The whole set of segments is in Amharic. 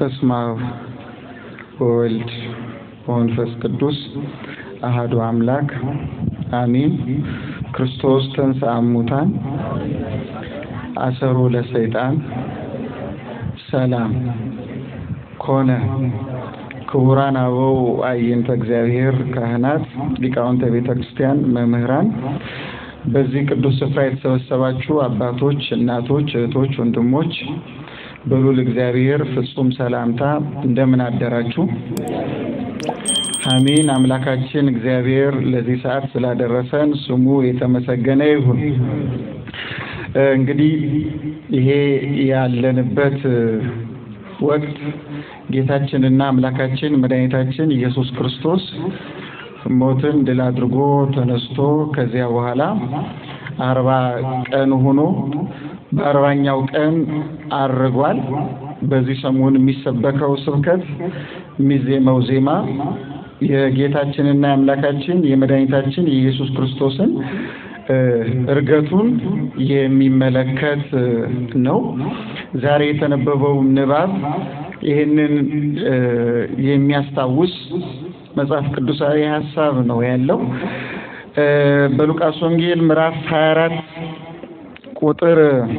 በስመ አብ ወወልድ ወመንፈስ ቅዱስ አሐዱ አምላክ አሜን። ክርስቶስ ተንሥአ እሙታን አሰሮ ለሰይጣን ሰላም ኮነ። ክቡራን አበው አዕይንተ እግዚአብሔር፣ ካህናት፣ ሊቃውንተ ቤተ ክርስቲያን፣ መምህራን በዚህ ቅዱስ ስፍራ የተሰበሰባችሁ አባቶች፣ እናቶች፣ እህቶች፣ ወንድሞች በሉል እግዚአብሔር ፍጹም ሰላምታ እንደምን አደራችሁ? አሜን። አምላካችን እግዚአብሔር ለዚህ ሰዓት ስላደረሰን ስሙ የተመሰገነ ይሁን። እንግዲህ ይሄ ያለንበት ወቅት ጌታችንና አምላካችን መድኃኒታችን ኢየሱስ ክርስቶስ ሞትን ድል አድርጎ ተነስቶ ከዚያ በኋላ አርባ ቀን ሆኖ በአርባኛው ቀን አርጓል። በዚህ ሰሞን የሚሰበከው ስብከት የሚዜመው ዜማ የጌታችንና የአምላካችን የመድኃኒታችን የኢየሱስ ክርስቶስን እርገቱን የሚመለከት ነው። ዛሬ የተነበበው ንባብ ይህንን የሚያስታውስ መጽሐፍ ቅዱሳዊ ሀሳብ ነው ያለው። በሉቃስ ወንጌል ምዕራፍ 24 ቁጥር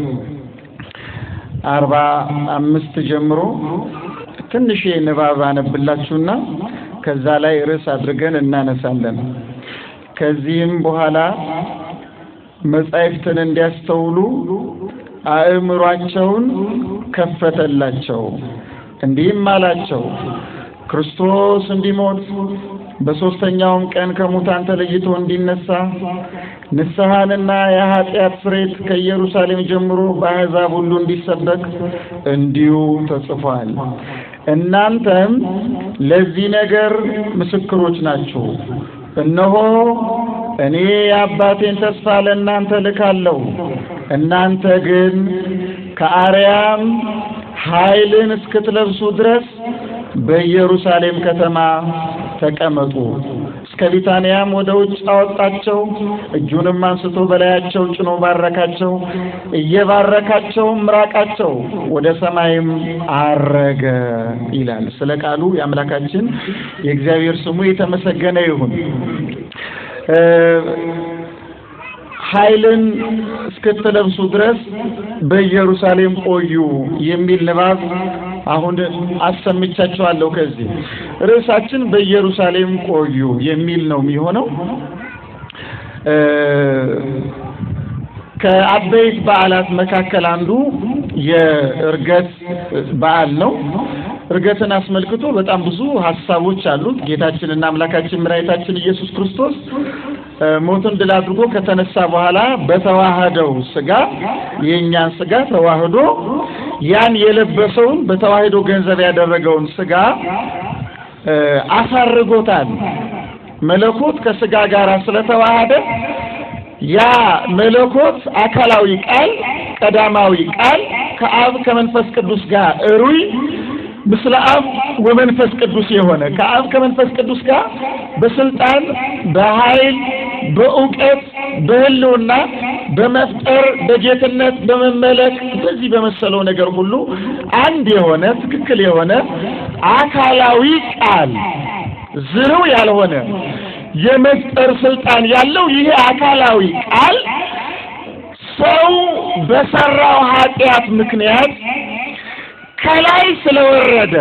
አርባ አምስት ጀምሮ ትንሽ ንባብ አነብላችሁና ከዛ ላይ ርዕስ አድርገን እናነሳለን። ከዚህም በኋላ መጻሕፍትን እንዲያስተውሉ አእምሯቸውን ከፈተላቸው፣ እንዲህም አላቸው ክርስቶስ እንዲሞት በሦስተኛውም ቀን ከሙታን ተለይቶ እንዲነሳ ንስሐንና የኃጢአት ስርየት ከኢየሩሳሌም ጀምሮ በአሕዛብ ሁሉ እንዲሰበክ እንዲሁ ተጽፏል። እናንተም ለዚህ ነገር ምስክሮች ናችሁ። እነሆ እኔ የአባቴን ተስፋ ለእናንተ ልካለሁ። እናንተ ግን ከአርያም ኃይልን እስክትለብሱ ድረስ በኢየሩሳሌም ከተማ ተቀመጡ። እስከ ቢታንያም ወደ ውጭ አወጣቸው። እጁንም አንስቶ በላያቸው ጭኖ ባረካቸው። እየባረካቸው ምራቃቸው ወደ ሰማይም አረገ ይላል። ስለ ቃሉ የአምላካችን የእግዚአብሔር ስሙ የተመሰገነ ይሁን። ኃይልን እስክትለብሱ ድረስ በኢየሩሳሌም ቆዩ የሚል ንባብ አሁን አሰምቻችኋለሁ። ከዚህ ርዕሳችን በኢየሩሳሌም ቆዩ የሚል ነው የሚሆነው። ከአበይት በዓላት መካከል አንዱ የእርገት በዓል ነው። እርገትን አስመልክቶ በጣም ብዙ ሀሳቦች አሉት። ጌታችንና አምላካችን መድኃኒታችን ኢየሱስ ክርስቶስ ሞትን ድል አድርጎ ከተነሳ በኋላ በተዋህደው ስጋ የእኛን ስጋ ተዋህዶ ያን የለበሰውን በተዋህዶ ገንዘብ ያደረገውን ስጋ አሳርጎታል። መለኮት ከስጋ ጋር ስለተዋሃደ ያ መለኮት አካላዊ ቃል ቀዳማዊ ቃል ከአብ ከመንፈስ ቅዱስ ጋር እሩይ ምስለ አብ ወመንፈስ ቅዱስ የሆነ ከአብ ከመንፈስ ቅዱስ ጋር በስልጣን በኃይል በእውቀት በሕልውና በመፍጠር በጌትነት በመመለክ በዚህ በመሰለው ነገር ሁሉ አንድ የሆነ ትክክል የሆነ አካላዊ ቃል ዝርው ያልሆነ የመፍጠር ስልጣን ያለው ይሄ አካላዊ ቃል ሰው በሰራው ኃጢአት ምክንያት ከላይ ስለወረደ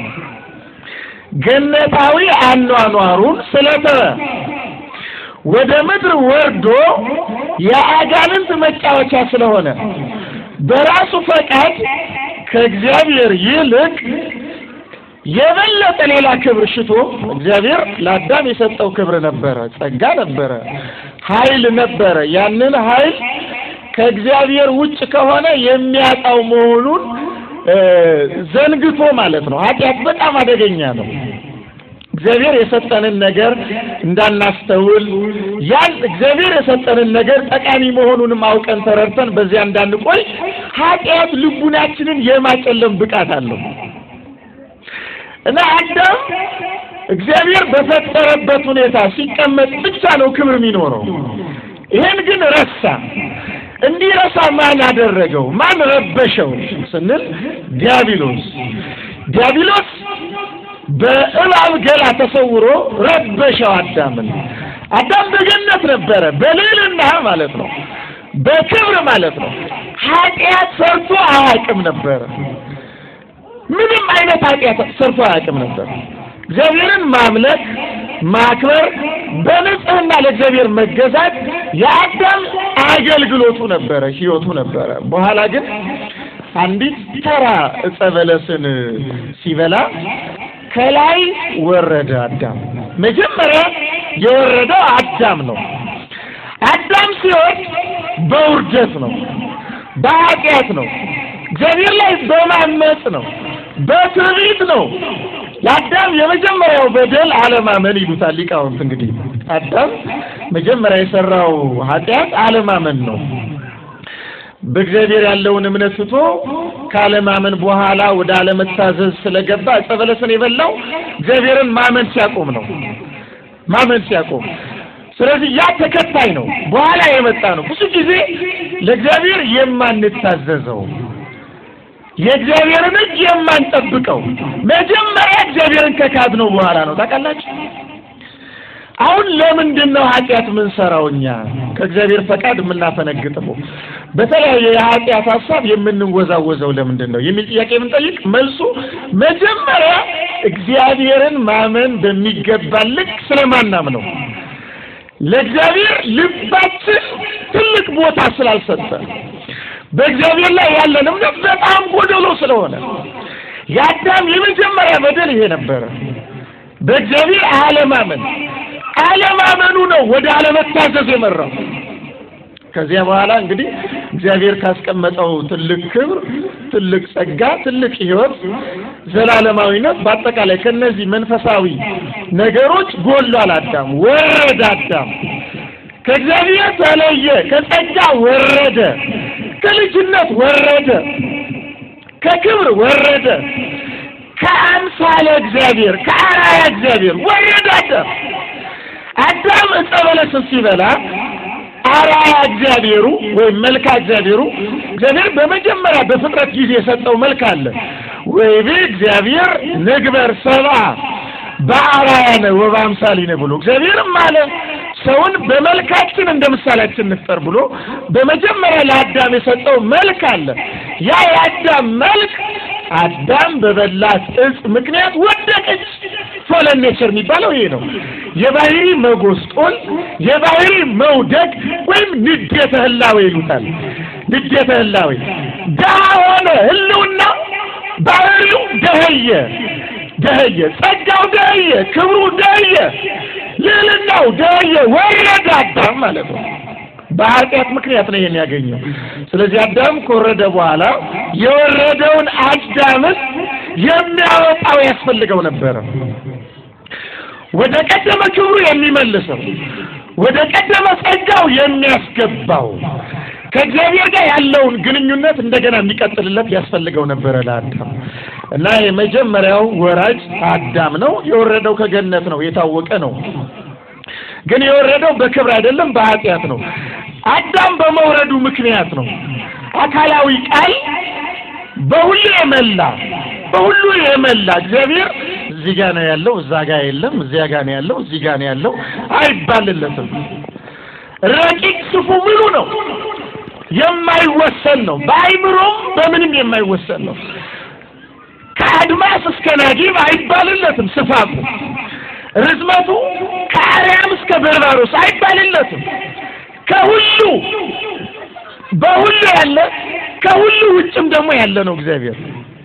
ገነታዊ አኗኗሩን ስለተወ ወደ ምድር ወርዶ የአጋንንት መጫወቻ ስለሆነ በራሱ ፈቃድ ከእግዚአብሔር ይልቅ የበለጠ ሌላ ክብር ሽቶ እግዚአብሔር ለአዳም የሰጠው ክብር ነበረ፣ ጸጋ ነበረ፣ ኃይል ነበረ። ያንን ኃይል ከእግዚአብሔር ውጭ ከሆነ የሚያጣው መሆኑን ዘንግቶ ማለት ነው። ኃጢአት በጣም አደገኛ ነው። እግዚአብሔር የሰጠንን ነገር እንዳናስተውል ያን እግዚአብሔር የሰጠንን ነገር ጠቃሚ መሆኑንም አውቀን ተረድተን በዚያ እንዳንቆይ ኃጢአት ልቡናችንን የማጨለም ብቃት አለው እና አዳም እግዚአብሔር በፈጠረበት ሁኔታ ሲቀመጥ ብቻ ነው ክብር የሚኖረው። ይሄን ግን ረሳ። እንዲረሳ ማን አደረገው? ማን ረበሸው ስንል ዲያብሎስ። ዲያብሎስ በእባብ ገላ ተሰውሮ ረበሸው አዳምን። አዳም በገነት ነበረ፣ በልዕልና ማለት ነው፣ በክብር ማለት ነው። ኃጢአት ሰርቶ አያውቅም ነበረ። ምንም አይነት ኃጢአት ሰርቶ አያውቅም ነበር። እግዚአብሔርን ማምለክ፣ ማክበር፣ በንጽህና ለእግዚአብሔር መገዛት የአዳም አገልግሎቱ ነበረ፣ ሕይወቱ ነበረ። በኋላ ግን አንዲት ተራ ዕፀ በለስን ሲበላ ከላይ ወረደ አዳም። መጀመሪያ የወረደው አዳም ነው። አዳም ሲወርድ በውርደት ነው፣ በኃጢአት ነው፣ እግዚአብሔር ላይ በማመፅ ነው፣ በትዕቢት ነው። ለአዳም የመጀመሪያው በደል አለማመን ይሉታል ሊቃውንት። እንግዲህ አዳም መጀመሪያ የሰራው ኃጢአት አለማመን ነው። በእግዚአብሔር ያለውን እምነት ትቶ ካለማመን በኋላ ወደ አለመታዘዝ ስለገባ ዕፀ በለስን የበላው እግዚአብሔርን ማመን ሲያቆም ነው። ማመን ሲያቆም ስለዚህ ያ ተከታይ ነው፣ በኋላ የመጣ ነው። ብዙ ጊዜ ለእግዚአብሔር የማንታዘዘው የእግዚአብሔርን ሕግ የማንጠብቀው መጀመሪያ እግዚአብሔርን ከካድነው በኋላ ነው። ታውቃላችሁ? አሁን ለምንድን ነው ኃጢአት የምንሰራው? እኛ ከእግዚአብሔር ፈቃድ የምናፈነግጠው በተለያየ የኃጢአት ሀሳብ የምንወዛወዘው ለምንድን ነው የሚል ጥያቄ የምንጠይቅ፣ መልሱ መጀመሪያ እግዚአብሔርን ማመን በሚገባ ልክ ስለማናም ነው። ለእግዚአብሔር ልባችን ትልቅ ቦታ ስላልሰጠ በእግዚአብሔር ላይ ያለን እምነት በጣም ጎደሎ ስለሆነ የአዳም የመጀመሪያ በደል ይሄ ነበረ። በእግዚአብሔር አለማመን አለማመኑ ነው ወደ አለመታዘዝ የመራው። ከዚያ በኋላ እንግዲህ እግዚአብሔር ካስቀመጠው ትልቅ ክብር፣ ትልቅ ጸጋ፣ ትልቅ ሕይወት፣ ዘላለማዊነት በአጠቃላይ ከነዚህ መንፈሳዊ ነገሮች ጎሏል። አዳም ወረደ። አዳም ከእግዚአብሔር ተለየ፣ ከጸጋ ወረደ፣ ከልጅነት ወረደ፣ ከክብር ወረደ፣ ከአምሳለ እግዚአብሔር ከአራያ እግዚአብሔር ወረደ። አዳም አዳም ዕፀ በለስን ሲበላ አራያ እግዚአብሔሩ ወይም መልካ እግዚአብሔሩ እግዚአብሔር በመጀመሪያ በፍጥረት ጊዜ የሰጠው መልክ አለ። ወይቤ እግዚአብሔር ንግበር ሰብአ በአርአያነ ወበአምሳሊነ ብሎ እግዚአብሔርም አለ ሰውን በመልካችን እንደ ምሳሌያችን እንፍጠር ብሎ በመጀመሪያ ለአዳም የሰጠው መልክ አለ። ያ የአዳም መልክ አዳም በበላት እጽ ምክንያት ወደቀች። ፎለን ኔቸር የሚባለው ይሄ ነው። የባህሪ መጎስቆል፣ የባህሪ መውደቅ ወይም ንዴተ ህላዌ ይሉታል። ንዴተ ህላዌ ድሀ ሆነ፣ ህልውና ባህሪው ደኸየ ደኸየ፣ ጸጋው ደኸየ፣ ክብሩ ደኸየ፣ ልዕልናው ደኸየ፣ ወረደ አዳም ማለት ነው። በኃጢአት ምክንያት ነው ይሄን ያገኘው። ስለዚህ አዳም ከወረደ በኋላ የወረደውን አዳምን የሚያወጣው ያስፈልገው ነበረ። ወደ ቀደመ ክብሩ የሚመልሰው፣ ወደ ቀደመ ጸጋው የሚያስገባው፣ ከእግዚአብሔር ጋር ያለውን ግንኙነት እንደገና የሚቀጥልለት ያስፈልገው ነበረ ለአዳም እና የመጀመሪያው ወራጅ አዳም ነው። የወረደው ከገነት ነው፣ የታወቀ ነው። ግን የወረደው በክብር አይደለም፣ በኃጢአት ነው። አዳም በመውረዱ ምክንያት ነው አካላዊ ቃል በሁሉ የመላ በሁሉ የመላ እግዚአብሔር እዚህ ጋ ነው ያለው፣ እዛ ጋ የለም፣ እዚያ ጋ ነው ያለው፣ እዚህ ጋ ነው ያለው አይባልለትም። ረቂቅ ስፉ ምሉ ነው፣ የማይወሰን ነው። በአይምሮም በምንም የማይወሰን ነው። ከአድማስ እስከ ናጊብ አይባልለትም ስፋቱ ርዝመቱ ከአርያም እስከ በርባሮስ አይባልለትም። ከሁሉ በሁሉ ያለ ከሁሉ ውጭም ደግሞ ያለ ነው እግዚአብሔር።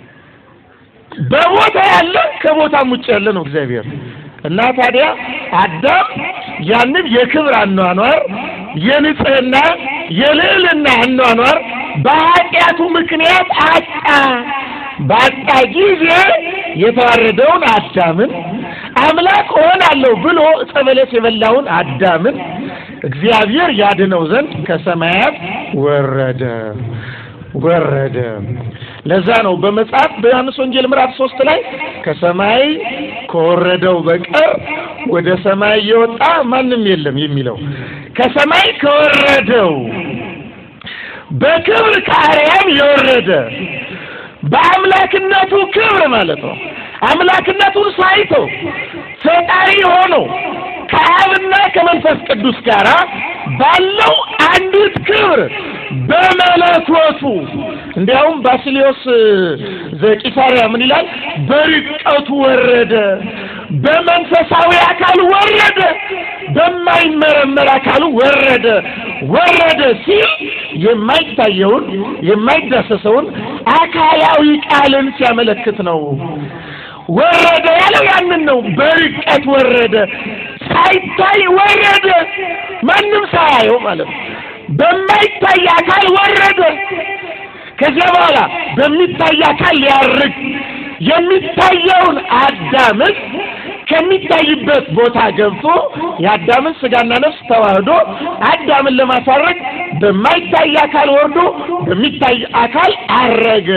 በቦታ ያለ ከቦታም ውጭ ያለ ነው እግዚአብሔር እና ታዲያ አዳም ያንን የክብር አኗኗር የንጽህና የልዕልና አኗኗር በኃጢአቱ ምክንያት አጣ። ባጣ ጊዜ የተዋረደውን አዳምን አምላክ እሆናለሁ ብሎ ዕፀ በለስ የበላውን አዳምን እግዚአብሔር ያድነው ዘንድ ከሰማያት ወረደ ወረደ። ለዛ ነው በመጽሐፍ በዮሐንስ ወንጌል ምዕራፍ ሶስት ላይ ከሰማይ ከወረደው በቀር ወደ ሰማይ የወጣ ማንም የለም የሚለው ከሰማይ ከወረደው በክብር ከአርያም የወረደ በአምላክነቱ ክብር ማለት ነው። አምላክነቱን ሳይቶ ፈጣሪ ሆኖ ከአብና ከመንፈስ ቅዱስ ጋር ባለው አንዲት ክብር በመለኮቱ እንዲያውም ባስልዮስ ዘቂሳርያ ምን ይላል? በርቀቱ ወረደ፣ በመንፈሳዊ አካል ወረደ፣ በማይመረመር አካሉ ወረደ ወረደ ሲል የማይታየውን የማይዳሰሰውን አካላዊ ቃልን ሲያመለክት ነው። ወረደ ያለው ያንን ነው። በርቀት ወረደ፣ ሳይታይ ወረደ፣ ማንም ሳያየው ማለት ነው። በማይታይ አካል ወረደ። ከዚያ በኋላ በሚታይ አካል ሊያርግ የሚታየውን አዳምን ከሚታይበት ቦታ ገብቶ የአዳምን ስጋና ነፍስ ተዋህዶ አዳምን ለማሳረግ በማይታይ አካል ወርዶ በሚታይ አካል አረገ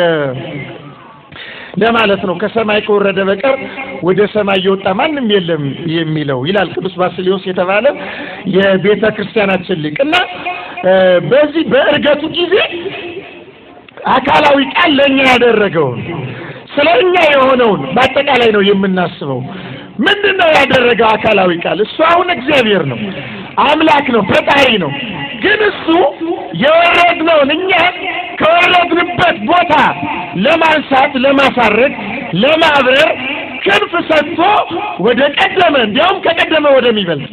ለማለት ነው። ከሰማይ ከወረደ በቀር ወደ ሰማይ የወጣ ማንም የለም የሚለው ይላል ቅዱስ ባስልዮስ የተባለ የቤተ ክርስቲያናችን ሊቅ እና በዚህ በእርገቱ ጊዜ አካላዊ ቃል ለእኛ ያደረገውን ስለ እኛ የሆነውን በአጠቃላይ ነው የምናስበው። ምንድን ነው ያደረገው አካላዊ ቃል? እሱ አሁን እግዚአብሔር ነው፣ አምላክ ነው፣ ፈጣሪ ነው። ግን እሱ የወረድነውን እኛ ከወረድንበት ቦታ ለማንሳት፣ ለማሳረግ፣ ለማብረር ክንፍ ሰጥቶ ወደ ቀደመ እንዲያውም ከቀደመ ወደሚበልጥ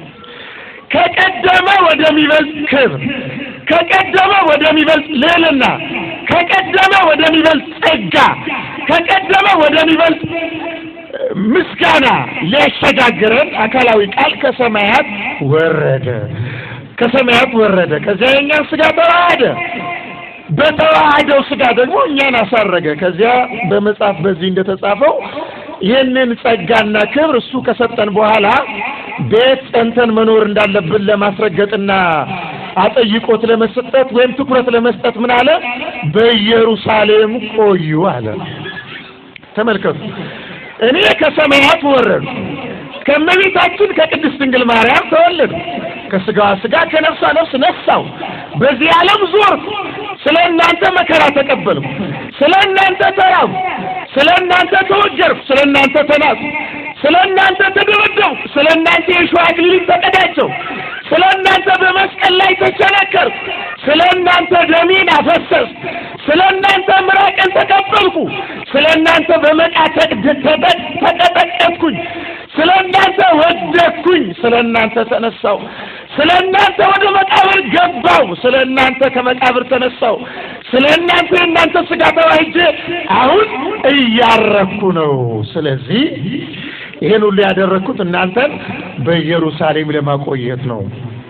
ከቀደመ ወደሚበልጥ ክብር ከቀደመ ወደሚበልጥ ልዕልና ከቀደመ ወደሚበልጥ ጸጋ ከቀደመ ወደሚበልጥ ምስጋና ሊያሸጋግረን አካላዊ ቃል ከሰማያት ወረደ። ከሰማያት ወረደ። ከዚያ የእኛን ስጋ ተዋሃደ። በተዋሃደው ስጋ ደግሞ እኛን አሳረገ። ከዚያ በመጽሐፍ በዚህ እንደተጻፈው ይህንን ጸጋና ክብር እሱ ከሰጠን በኋላ ቤት ጸንተን መኖር እንዳለብን ለማስረገጥና አጠይቆት ለመስጠት ወይም ትኩረት ለመስጠት ምን አለ? በኢየሩሳሌም ቆዩ አለ። ተመልከቱ። እኔ ከሰማያት ወረዱ፣ ከእመቤታችን ከቅድስት ድንግል ማርያም ተወለዱ፣ ከስጋዋ ስጋ ከነፍሷ ነፍስ ነሳው፣ በዚህ ዓለም ዞርኩ፣ ስለ እናንተ መከራ ተቀበልኩ፣ ስለ እናንተ ተራብኩ፣ ስለ እናንተ ተወገርኩ፣ ስለ እናንተ ተናቅሁ፣ ስለ እናንተ ተደበደብኩ፣ ስለ እናንተ የእሾህ አክሊል ተቀዳጀሁ፣ ስለ እናንተ በመስቀል ላይ ተቸነከርኩ፣ ስለ እናንተ ደሜን አፈሰስኩ፣ ስለ እናንተ ምራቅን ተቀበልኩ፣ ስለ እናንተ በመቃ ተቀጠቀጥኩኝ፣ ስለ እናንተ ወደቅኩኝ፣ ስለ እናንተ ተነሳው፣ ስለ እናንተ ወደ መቃብር ገባው፣ ስለ እናንተ ከመቃብር ተነሳው፣ ስለ እናንተ የእናንተ ስጋ ተዋህጄ አሁን እያረኩ ነው። ስለዚህ ይሄን ሁሉ ያደረግኩት እናንተን በኢየሩሳሌም ለማቆየት ነው።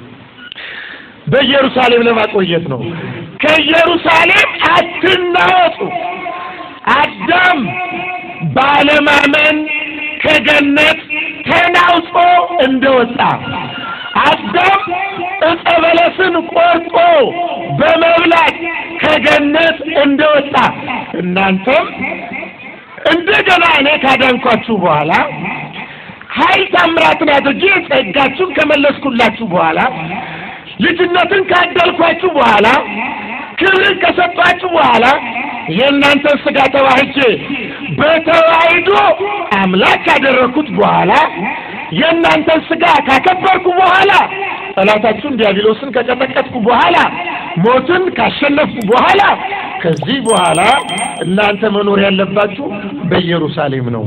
በኢየሩሳሌም ለማቆየት ነው። ከኢየሩሳሌም አትናወጡ። አዳም ባለማመን ከገነት ተናውጦ እንደወጣ አዳም ዕፀ በለስን ቆርጦ በመብላት ከገነት እንደወጣ እናንተም እንደገና እኔ ካዳንኳችሁ በኋላ ኃይል ታምራትን አድርጌ ጸጋችሁን ከመለስኩላችሁ በኋላ ልጅነትን ካደልኳችሁ በኋላ ክብርን ከሰጧችሁ በኋላ የእናንተን ስጋ ተዋህጄ በተዋሂዶ አምላክ ካደረግኩት በኋላ የእናንተን ስጋ ካከበርኩ በኋላ ጠላታችሁን ዲያብሎስን ከቀጠቀጥኩ በኋላ ሞትን ካሸነፍኩ በኋላ ከዚህ በኋላ እናንተ መኖር ያለባችሁ በኢየሩሳሌም ነው።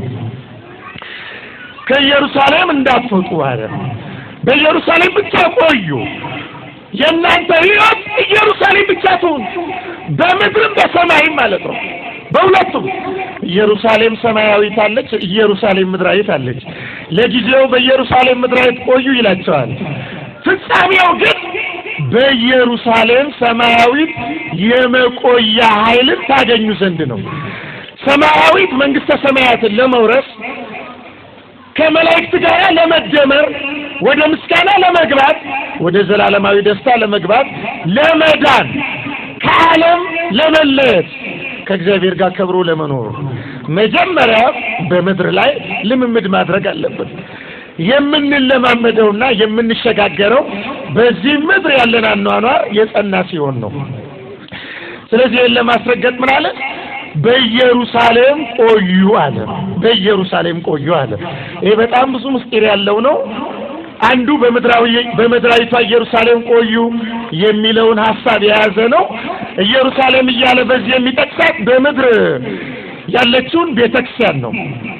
ከኢየሩሳሌም እንዳትወጡ አለ። በኢየሩሳሌም ብቻ ቆዩ። የእናንተ ሕይወት ኢየሩሳሌም ብቻ ትሁን፣ በምድርም በሰማይም ማለት ነው። በሁለቱም ኢየሩሳሌም ሰማያዊት አለች፣ ኢየሩሳሌም ምድራዊት አለች። ለጊዜው በኢየሩሳሌም ምድራዊት ቆዩ ይላቸዋል። ፍጻሜው ግን በኢየሩሳሌም ሰማያዊት የመቆያ ኃይልን ታገኙ ዘንድ ነው። ሰማያዊት መንግስተ ሰማያትን ለመውረስ ከመላእክት ጋር ለመደመር ወደ ምስጋና ለመግባት ወደ ዘላለማዊ ደስታ ለመግባት ለመዳን ከዓለም ለመለየት ከእግዚአብሔር ጋር ከብሮ ለመኖር መጀመሪያ በምድር ላይ ልምምድ ማድረግ አለብን። የምንለማመደውና የምንሸጋገረው በዚህ ምድር ያለን አኗኗር የጸና ሲሆን ነው። ስለዚህ ይህን ለማስረገጥ ምን አለ? በኢየሩሳሌም ቆዩ አለ። በኢየሩሳሌም ቆዩ አለ። ይሄ በጣም ብዙ ምስጢር ያለው ነው። አንዱ በምድራዊ በምድራዊቷ ኢየሩሳሌም ቆዩ የሚለውን ሀሳብ የያዘ ነው። ኢየሩሳሌም እያለ በዚህ የሚጠቅሳት በምድር ያለችውን ቤተክርስቲያን ነው።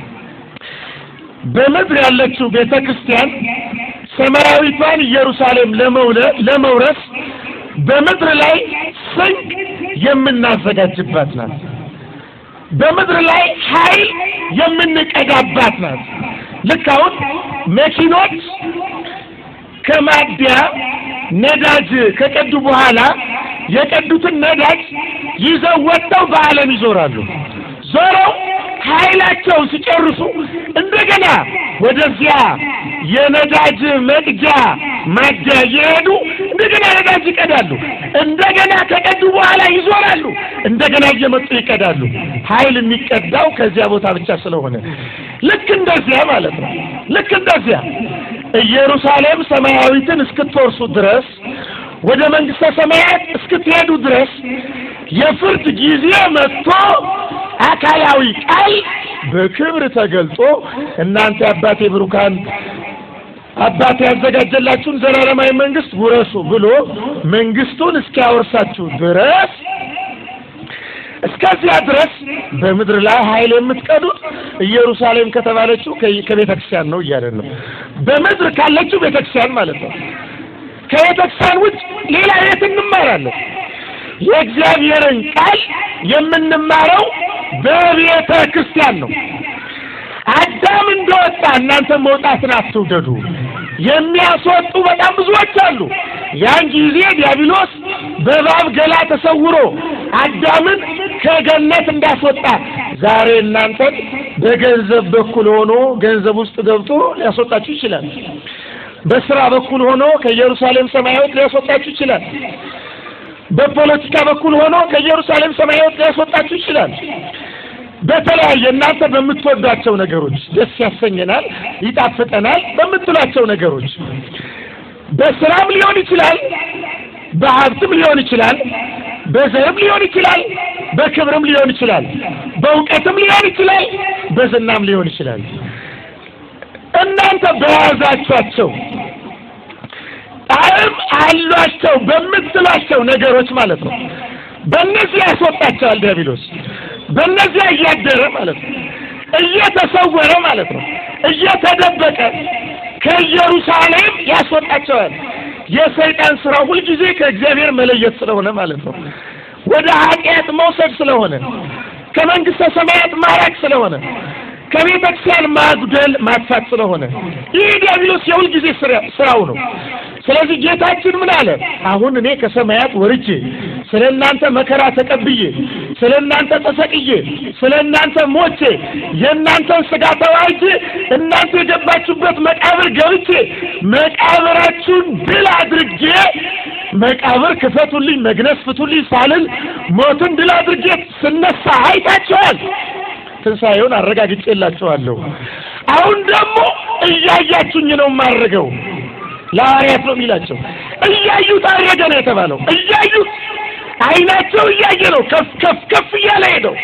በምድር ያለችው ቤተክርስቲያን ሰማያዊቷን ኢየሩሳሌም ለመውረስ በምድር ላይ ስንቅ የምናዘጋጅባት ናት። በምድር ላይ ኃይል የምንቀዳባት ናት። ልክ አሁን መኪኖች ከማደያ ነዳጅ ከቀዱ በኋላ የቀዱትን ነዳጅ ይዘው ወጥተው በዓለም ይዞራሉ። ዞረው ኃይላቸውን ሲጨርሱ እንደገና ወደዚያ የነዳጅ መቅጃ ማደያ እየሄዱ እንደገና ነዳጅ ይቀዳሉ። እንደገና ከቀዱ በኋላ ይዞራሉ። እንደገና እየመጡ ይቀዳሉ። ኃይል የሚቀዳው ከዚያ ቦታ ብቻ ስለሆነ ልክ እንደዚያ ማለት ነው። ልክ እንደዚያ ኢየሩሳሌም ሰማያዊትን እስክትወርሱ ድረስ ወደ መንግስተ ሰማያት እስክትሄዱ ድረስ የፍርድ ጊዜ መጥቶ አካላዊ ቃል በክብር ተገልጦ እናንተ አባቴ ብሩካን አባቴ ያዘጋጀላችሁን ዘላለማዊ መንግስት ውረሱ ብሎ መንግስቱን እስኪያወርሳችሁ ድረስ እስከዚያ ድረስ በምድር ላይ ኃይል የምትቀዱት ኢየሩሳሌም ከተባለችው ከቤተ ክርስቲያን ነው እያለን ነው። በምድር ካለችው ቤተ ክርስቲያን ማለት ነው። ከቤተ ክርስቲያን ውጭ ሌላ የት እንማራለን? የእግዚአብሔርን ቃል የምንማረው በቤተ ክርስቲያን ነው። አዳም እንደወጣ እናንተ መውጣትን አትውደዱ። የሚያስወጡ በጣም ብዙዎች አሉ። ያን ጊዜ ዲያብሎስ በእባብ ገላ ተሰውሮ አዳምን ከገነት እንዳስወጣ ዛሬ እናንተን በገንዘብ በኩል ሆኖ ገንዘብ ውስጥ ገብቶ ሊያስወጣችሁ ይችላል። በስራ በኩል ሆኖ ከኢየሩሳሌም ሰማያዊት ሊያስወጣችሁ ይችላል። በፖለቲካ በኩል ሆኖ ከኢየሩሳሌም ሰማያዊት ሊያስወጣችሁ ይችላል። በተለያየ እናንተ በምትወዷቸው ነገሮች ደስ ያሰኘናል፣ ይጣፍጠናል በምትሏቸው ነገሮች በስራም ሊሆን ይችላል፣ በሀብትም ሊሆን ይችላል፣ በዘርም ሊሆን ይችላል፣ በክብርም ሊሆን ይችላል፣ በእውቀትም ሊሆን ይችላል፣ በዝናም ሊሆን ይችላል። እናንተ በያዛችኋቸው ጣዕም አሏቸው በምትሏቸው ነገሮች ማለት ነው። በእነዚህ ያስወጣቸዋል ዲያብሎስ። በእነዚያ እያደረ ማለት ነው፣ እየተሰወረ ማለት ነው፣ እየተደበቀ ከኢየሩሳሌም ያስወጣቸዋል። የሰይጣን ስራ ሁልጊዜ ከእግዚአብሔር መለየት ስለሆነ ማለት ነው፣ ወደ ኃጢአት መውሰድ ስለሆነ፣ ከመንግስተ ሰማያት ማራቅ ስለሆነ፣ ከቤተ ክርስቲያን ማጉደል ማጥፋት ስለሆነ ይህ ዲያብሎስ የሁልጊዜ ስራው ነው። ስለዚህ ጌታችን ምን አለ? አሁን እኔ ከሰማያት ወርጄ ስለ እናንተ መከራ ተቀብዬ ስለ እናንተ ተሰቅዬ ስለ እናንተ ሞቼ የእናንተን ስጋ ተዋጅ እናንተ የገባችሁበት መቃብር ገብቼ መቃብራችሁን ድል አድርጌ መቃብር ክፈቱልኝ፣ መግነዝ ፍቱልኝ ሳልል ሞትን ድል አድርጌ ስነሳ አይታችኋል። ትንሣኤውን አረጋግጬላችኋለሁ። አሁን ደግሞ እያያችሁኝ ነው የማደርገው። ለሐዋርያት ነው የሚላቸው። እያዩት አረገ ነው የተባለው። እያዩት አይናቸው እያየ ነው ከፍ ከፍ ከፍ እያለ ሄደው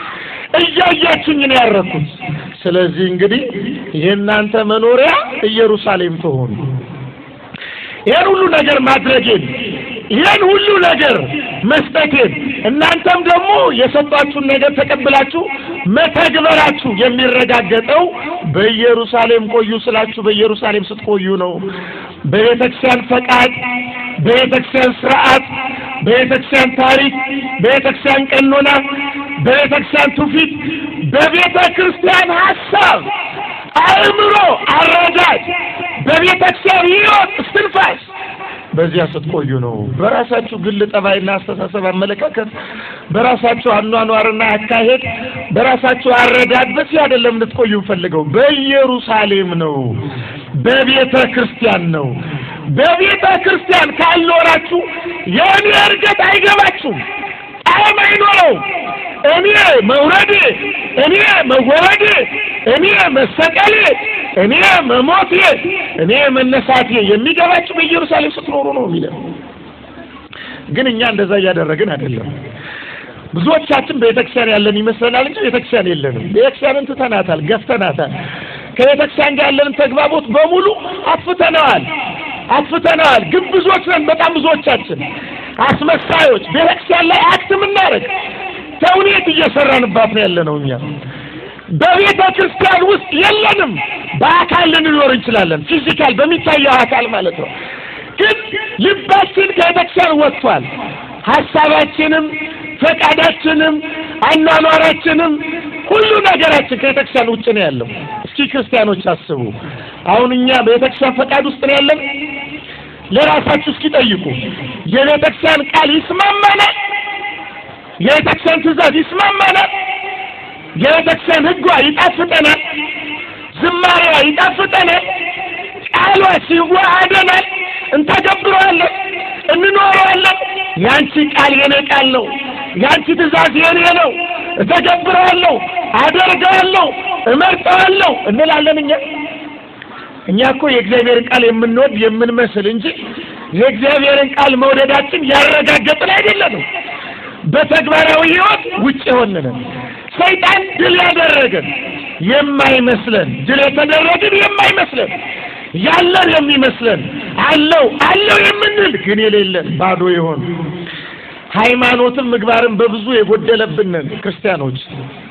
እያያችሁኝ ነው ያረኩት። ስለዚህ እንግዲህ የእናንተ መኖሪያ ኢየሩሳሌም ትሆኑ። ይህን ሁሉ ነገር ማድረጌን ይህን ሁሉ ነገር መስጠቴን እናንተም ደግሞ የሰጧችሁን ነገር ተቀብላችሁ መተግበራችሁ የሚረጋገጠው በኢየሩሳሌም ቆዩ ስላችሁ በኢየሩሳሌም ስትቆዩ ነው። በቤተ ክርስቲያን ፈቃድ፣ በቤተ ክርስቲያን ስርዓት፣ በቤተ ክርስቲያን ታሪክ፣ በቤተ ክርስቲያን ቀኖና፣ በቤተ ክርስቲያን ትውፊት፣ በቤተ ክርስቲያን ሀሳብ፣ አእምሮ፣ አረዳድ፣ በቤተ ክርስቲያን ሕይወት እስትንፋስ በዚያ ስትቆዩ ነው። በራሳችሁ ግል ጠባይና አስተሳሰብ፣ አመለካከት፣ በራሳችሁ አኗኗርና አካሄድ፣ በራሳችሁ አረዳድ በዚህ አይደለም እንድትቆዩ ፈልገው በኢየሩሳሌም ነው። በቤተ ክርስቲያን ነው። በቤተ ክርስቲያን ካልኖራችሁ የእኔ እርገት አይገባችሁም፣ ጣዕም አይኖረውም። እኔ መውረዴ፣ እኔ መወረዴ፣ እኔ መሰቀሌ፣ እኔ መሞቴ፣ እኔ መነሳቴ የሚገባችሁ በኢየሩሳሌም ስትኖሩ ነው የሚለው። ግን እኛ እንደዛ እያደረግን አይደለም። ብዙዎቻችን ቤተክርስቲያን ያለን ይመስለናል እንጂ ቤተክርስቲያን የለንም። ቤተክርስቲያንን ትተናታል፣ ገፍተናታል። ከቤተክርስቲያን ጋር ያለንን ተግባቦት በሙሉ አጥፍተነዋል አጥፍተነዋል። ግብዞች ነን በጣም ብዙዎቻችን፣ አስመሳዮች። ቤተክርስቲያን ላይ አክት የምናደርግ ተውኔት እየሰራንባት ነው ያለነው እኛ በቤተ ክርስቲያን ውስጥ የለንም። በአካል ልንኖር እንችላለን፣ ፊዚካል በሚታየው አካል ማለት ነው። ግን ልባችን ከቤተክርስቲያን ወጥቷል። ሀሳባችንም፣ ፈቃዳችንም፣ አኗኗራችንም ሁሉ ነገራችን ከቤተክርስቲያን ውጭ ነው ያለው። እስኪ ክርስቲያኖች አስቡ። አሁን እኛ በቤተክርስቲያን ፈቃድ ውስጥ ነው ያለን? ለራሳችሁ እስኪ ጠይቁ። የቤተክርስቲያን ቃል ይስማማናል? የቤተክርስቲያን ትእዛዝ ይስማማናል? የቤተክርስቲያን ሕጓ ይጣፍጠናል? ዝማሬዋ ይጣፍጠናል? ቃሏ ሲዋሃደናል? እንተገብረዋለን? እንኖረዋለን? ያንቺ ቃል የኔ ቃል ነው፣ ያንቺ ትእዛዝ የኔ ነው፣ እተገብረዋለሁ፣ አደርገዋለሁ፣ እመርጠዋለሁ እንላለን እኛ እኛ እኮ የእግዚአብሔርን ቃል የምንወድ የምንመስል እንጂ የእግዚአብሔርን ቃል መውደዳችን ያረጋገጥን አይደለንም። በተግባራዊ ሕይወት ውጭ የሆንን ሰይጣን ድል ያደረገን የማይመስለን ድል የተደረግን የማይመስለን ያለን የሚመስለን አለው አለው የምንል ግን የሌለን ባዶ የሆን ሃይማኖትም ምግባርን በብዙ የጎደለብንን ክርስቲያኖች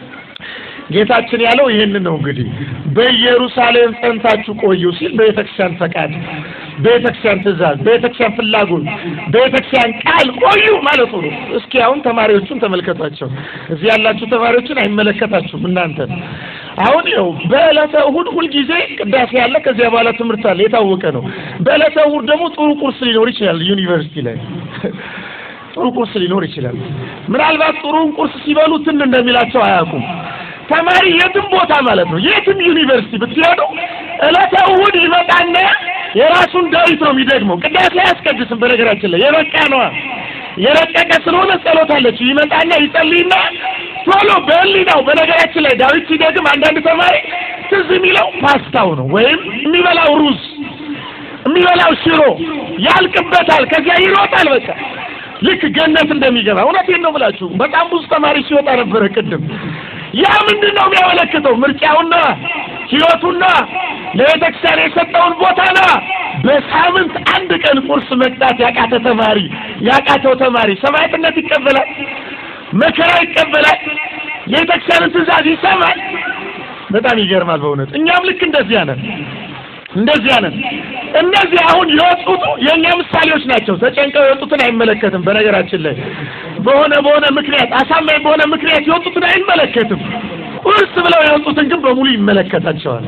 ጌታችን ያለው ይህንን ነው። እንግዲህ በኢየሩሳሌም ጸንታችሁ ቆዩ ሲል በቤተክርስቲያን ፈቃድ፣ በቤተክርስቲያን ትእዛዝ፣ በቤተክርስቲያን ፍላጎት፣ በቤተክርስቲያን ቃል ቆዩ ማለቱ ነው። እስኪ አሁን ተማሪዎቹን ተመልከቷቸው። እዚህ ያላችሁ ተማሪዎችን አይመለከታችሁም እናንተን። አሁን ይኸው በዕለተ እሑድ ሁልጊዜ ቅዳሴ ያለ፣ ከዚያ በኋላ ትምህርት አለ፣ የታወቀ ነው። በዕለተ እሑድ ደግሞ ጥሩ ቁርስ ሊኖር ይችላል ዩኒቨርሲቲ ላይ ጥሩ ቁርስ ሊኖር ይችላል። ምናልባት ጥሩን ቁርስ ሲበሉ ትን እንደሚላቸው አያውቁም። ተማሪ የትም ቦታ ማለት ነው የትም ዩኒቨርሲቲ ብትሄዱ ዕለተ እሑድ ይመጣና የራሱን ዳዊት ነው የሚደግመው። ቅዳሴ አያስቀድስም። በነገራችን ላይ የበቃ ነዋ የረቀቀ ስለሆነ ጸሎት አለች። ይመጣና ይጸልይና ቶሎ በህሊናው በነገራችን ላይ ዳዊት ሲደግም አንዳንድ ተማሪ ትዝ የሚለው ፓስታው ነው ወይም የሚበላው ሩዝ የሚበላው ሽሮ ያልቅበታል። ከዚያ ይሮጣል በቃ ልክ ገነት እንደሚገባ እውነቴን ነው ብላችሁ በጣም ብዙ ተማሪ ሲወጣ ነበረ ቅድም። ያ ምንድን ነው የሚያመለክተው? ምርጫውና ህይወቱና ለቤተክርስቲያን የሰጠውን ቦታና በሳምንት አንድ ቀን ቁርስ መቅጣት ያቃተ ተማሪ ያቃተው ተማሪ ሰማዕትነት ይቀበላል፣ መከራ ይቀበላል፣ የቤተክርስቲያንን ትእዛዝ ይሰማል። በጣም ይገርማል በእውነት እኛም ልክ እንደዚያ ነን እንደዚያ ነን። እነዚህ አሁን የወጡት የእኛ ምሳሌዎች ናቸው። ተጨንቀው የወጡትን አይመለከትም። በነገራችን ላይ በሆነ በሆነ ምክንያት አሳማኝ በሆነ ምክንያት የወጡትን አይመለከትም። ቁርስ ብለው የወጡትን ግን በሙሉ ይመለከታቸዋል።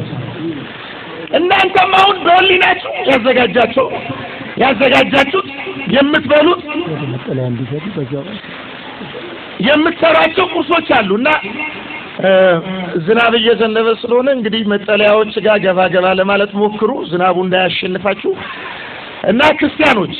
እናንተም አሁን በህሊናችሁ ያዘጋጃቸው ያዘጋጃችሁት የምትበሉት የምትሰሯቸው ቁርሶች አሉ እና ዝናብ እየዘነበ ስለሆነ እንግዲህ መጠለያዎች ጋር ገባ ገባ ለማለት ሞክሩ፣ ዝናቡ እንዳያሸንፋችሁ እና ክርስቲያኖች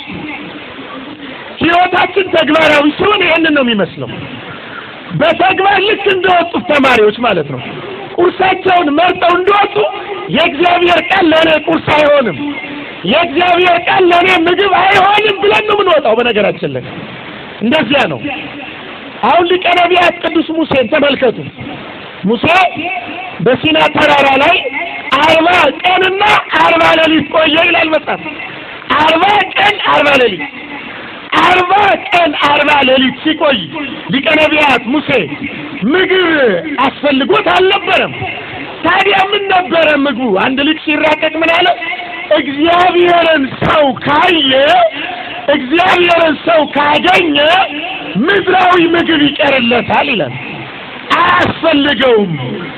ህይወታችን ተግባራዊ ሲሆን ይህንን ነው የሚመስለው። በተግባር ልክ እንደወጡት ተማሪዎች ማለት ነው። ቁርሳቸውን መርጠው እንደወጡ የእግዚአብሔር ቃል ለእኔ ቁርስ አይሆንም፣ የእግዚአብሔር ቃል ለእኔ ምግብ አይሆንም ብለን ነው የምንወጣው። በነገራችን ላይ እንደዚያ ነው። አሁን ሊቀ ነቢያት ቅዱስ ሙሴን ተመልከቱ። ሙሴ በሲና ተራራ ላይ አርባ ቀንና አርባ ሌሊት ቆየ ይላል መጽሐፍ። አርባ ቀን አርባ ሌሊት አርባ ቀን አርባ ሌሊት ሲቆይ ሊቀ ነቢያት ሙሴ ምግብ አስፈልጎት አልነበረም። ታዲያ ምን ነበረ ምግቡ? አንድ ልጅ ሲራቀቅ ምን አለ? እግዚአብሔርን ሰው ካየ እግዚአብሔርን ሰው ካገኘ ምድራዊ ምግብ ይቀርለታል ይላል። አያስፈልገውም።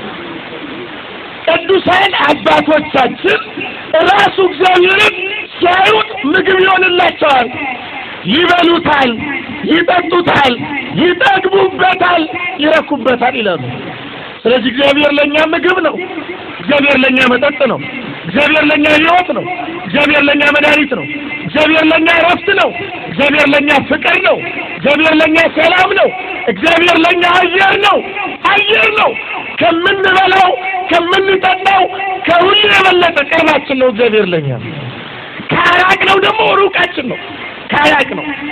ቅዱሳን አባቶቻችን ራሱ እግዚአብሔርን ሲያዩት ምግብ ይሆንላቸዋል። ይበሉታል፣ ይጠጡታል፣ ይጠግቡበታል፣ ይረኩበታል ይላሉ። ስለዚህ እግዚአብሔር ለእኛ ምግብ ነው። እግዚአብሔር ለእኛ መጠጥ ነው። እግዚአብሔር ለእኛ ሕይወት ነው። እግዚአብሔር ለእኛ መድኃኒት ነው። እግዚአብሔር ለእኛ እረፍት ነው። እግዚአብሔር ለእኛ ፍቅር ነው። እግዚአብሔር ለእኛ ሰላም ነው። እግዚአብሔር ለእኛ አየር ነው። አየር ነው። ከምንበላው ከምንጠጣው ከሁሉ የበለጠ ቅርባችን ነው እግዚአብሔር ለእኛ። ካራቅ ነው ደግሞ ሩቃችን ነው። ካራቅ ነው።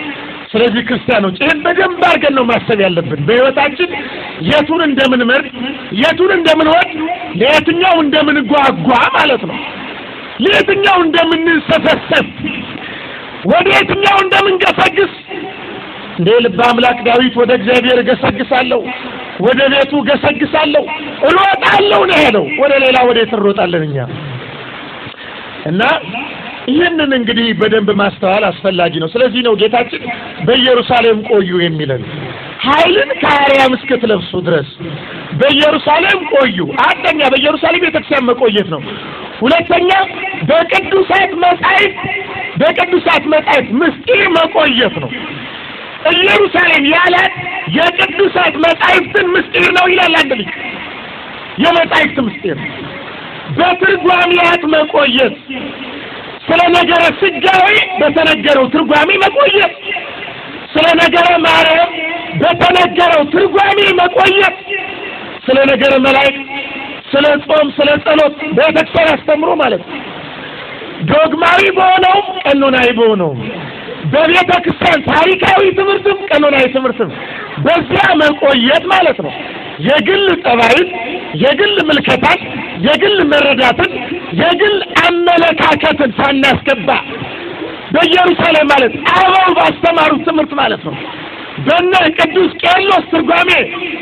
ስለዚህ ክርስቲያኖች ይህን በደንብ አድርገን ነው ማሰብ ያለብን። በሕይወታችን የቱን እንደምንመርጥ፣ የቱን እንደምንወድ፣ ለየትኛው እንደምንጓጓ ማለት ነው፣ ለየትኛው እንደምንሰፈሰፍ፣ ወደ የትኛው እንደምንገሰግስ እንደ ልበ አምላክ ዳዊት ወደ እግዚአብሔር እገሰግሳለሁ፣ ወደ ቤቱ እገሰግሳለሁ፣ እሮጣለሁ ነው ያለው። ወደ ሌላ ወዴት እንሮጣለን እኛ? እና ይህንን እንግዲህ በደንብ ማስተዋል አስፈላጊ ነው። ስለዚህ ነው ጌታችን በኢየሩሳሌም ቆዩ የሚለን ኃይልን ከአርያም እስክትለብሱ ድረስ በኢየሩሳሌም ቆዩ። አንደኛ በኢየሩሳሌም ቤተክርስቲያን መቆየት ነው። ሁለተኛ በቅዱሳት መጻሕፍት በቅዱሳት መጻሕፍት ምስጢር መቆየት ነው። ኢየሩሳሌም ያላት የቅዱሳት መጻሕፍትን ምስጢር ነው ይላል አንድ ልጅ። የመጻሕፍት ምስጢር በትርጓሜያት መቆየት ስለ ነገረ ስጋዊ በተነገረው ትርጓሜ መቆየት፣ ስለ ነገረ ማርያም በተነገረው ትርጓሜ መቆየት፣ ስለ ነገረ መላእክት፣ ስለ ጾም፣ ስለ ጸሎት ቤተክርስቲያን አስተምሮ ማለት ነው። ዶግማዊ በሆነውም ቀኖናዊ በሆነውም በቤተ ክርስቲያን ታሪካዊ ትምህርትም ቀኖናዊ ትምህርትም በዚያ መቆየት ማለት ነው። የግል ጠባይን፣ የግል ምልከታን፣ የግል መረዳትን፣ የግል አመለካከትን ሳናስገባ በኢየሩሳሌም ማለት አበው ባስተማሩት ትምህርት ማለት ነው። በነ ቅዱስ ቄርሎስ ትርጓሜ፣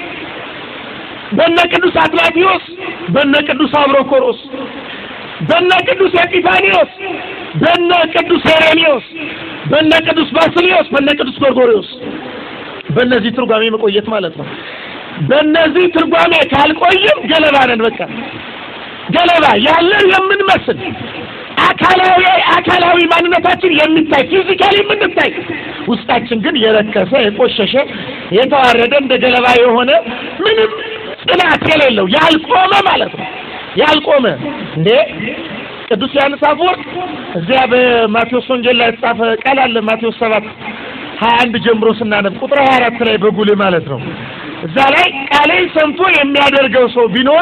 በነ ቅዱስ አትናቴዎስ፣ በነ ቅዱስ አብሮኮሮስ፣ በነ ቅዱስ ኤጲፋኒዎስ፣ በነ ቅዱስ ሄሬኔዎስ፣ በነ ቅዱስ ባስልዮስ፣ በነ ቅዱስ ጎርጎርዮስ በእነዚህ ትርጓሜ መቆየት ማለት ነው። በእነዚህ ትርጓሜ ካልቆይም ገለባ ነን። በቃ ገለባ ያለን የምንመስል አካላዊ አካላዊ ማንነታችን የሚታይ ፊዚካሊ የምንታይ ውስጣችን ግን የረከሰ የቆሸሸ የተዋረደ እንደ ገለባ የሆነ ምንም ጽናት የሌለው ያልቆመ ማለት ነው። ያልቆመ እንዴ ቅዱስ ዮሐንስ አፈወርቅ እዚያ በማቴዎስ ወንጌል ላይ የተጻፈ ቃል አለ። ማቴዎስ ሰባት ሀያ አንድ ጀምሮ ስናነብ ቁጥር ሀያ አራት ላይ በጉልህ ማለት ነው። እዛ ላይ ቃሌን ሰምቶ የሚያደርገው ሰው ቢኖር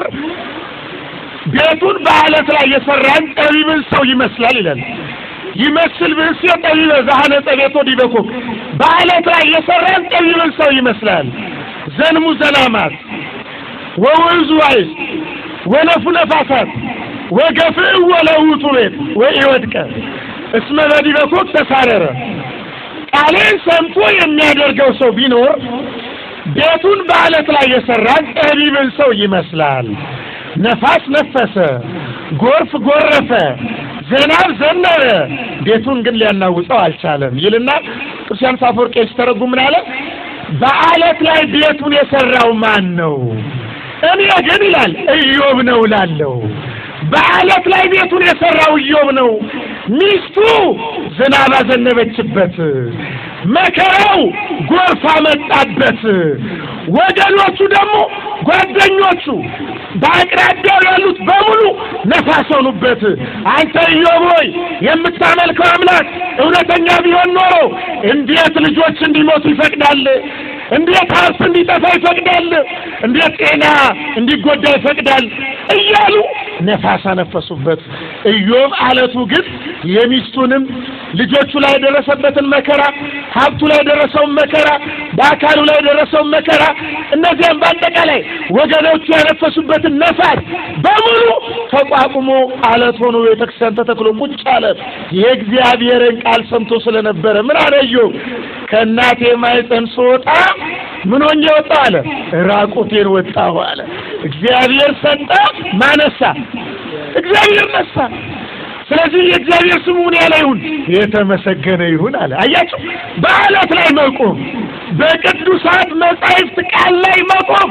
ቤቱን በአለት ላይ የሰራን ጠቢብን ሰው ይመስላል ይላል። ይመስል ብእሴ ጠቢበ ዘሐነጸ ቤቶ ዲበ ኮክ በአለት ላይ የሰራን ጠቢብን ሰው ይመስላል። ዘንሙ ዘላማት ወወንዙ አይስ ወነፉ ነፋሳት ወገፍእ ወለውቱ ቤት ወኢወድቀ እስመ በዲበ ኮክ ተሳረረ። ቃሌን ሰምቶ የሚያደርገው ሰው ቢኖር ቤቱን በአለት ላይ የሰራን ጠቢብን ሰው ይመስላል። ነፋስ ነፈሰ፣ ጎርፍ ጎረፈ፣ ዝናብ ዘነበ፣ ቤቱን ግን ሊያናውጠው አልቻለም ይልና ቅዱስ ዮሐንስ አፈወርቅ ሲተረጉም ምን አለ? በአለት ላይ ቤቱን የሰራው ማን ነው? እኔ ግን ይላል ኢዮብ ነው እላለሁ። በአለት ላይ ቤቱን የሰራው ኢዮብ ነው። ሚስቱ ዝናብ አዘነበችበት፣ መከራው ጎርፍ አመጣበት። ወገኖቹ ደግሞ ጓደኞቹ በአቅራቢያው ያሉት በሙሉ ነፋስ ሆኑበት። አንተ ኢዮብ ሆይ የምታመልከው አምላክ እውነተኛ ቢሆን ኖሮ እንዴት ልጆች እንዲሞቱ ይፈቅዳል? እንዴት ሀብት እንዲጠፋ ይፈቅዳል? እንዴት ጤና እንዲጎዳ ይፈቅዳል? እያሉ ነፋስ አነፈሱበት። ኢዮብ አለቱ ግን የሚስቱንም ልጆቹ ላይ የደረሰበትን መከራ፣ ሀብቱ ላይ የደረሰውን መከራ፣ በአካሉ ላይ የደረሰውን መከራ፣ እነዚያም በአጠቃላይ ወገኖቹ ያነፈሱበትን ነፋስ በሙሉ ተቋቁሞ አለት ሆኖ ቤተክርስቲያን ተተክሎ ቁጭ አለ። የእግዚአብሔርን ቃል ሰምቶ ስለነበረ ምን አለ ኢዮብ? ከእናቴ ማኅፀን ስወጣ ምን ሆኜ ወጣሁ አለ። ራቁቴን ወጣሁ አለ። እግዚአብሔር ሰጠ፣ ማነሳ? እግዚአብሔር ነሳ። ስለዚህ የእግዚአብሔር ስሙ እኔ ላይ ይሁን የተመሰገነ ይሁን አለ። አያችሁ፣ በአለት ላይ መቆም፣ በቅዱሳት መጻሕፍት ቃል ላይ መቆም፣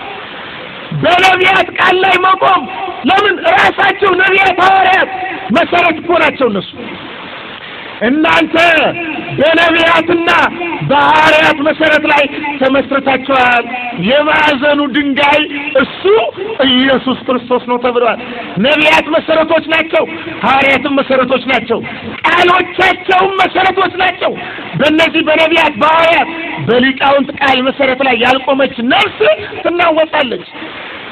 በነቢያት ቃል ላይ መቆም። ለምን ራሳቸው ነቢያት ሐዋርያት መሰረት እኮ ናቸው እነሱ እናንተ በነቢያትና በሐዋርያት መሰረት ላይ ተመስርታችኋል። የማዕዘኑ ድንጋይ እሱ ኢየሱስ ክርስቶስ ነው ተብሏል። ነቢያት መሰረቶች ናቸው፣ ሐዋርያትም መሰረቶች ናቸው፣ ቃሎቻቸውም መሰረቶች ናቸው። በእነዚህ በነቢያት በሐዋርያት በሊቃውንት ቃል መሰረት ላይ ያልቆመች ነፍስ ትናወጣለች።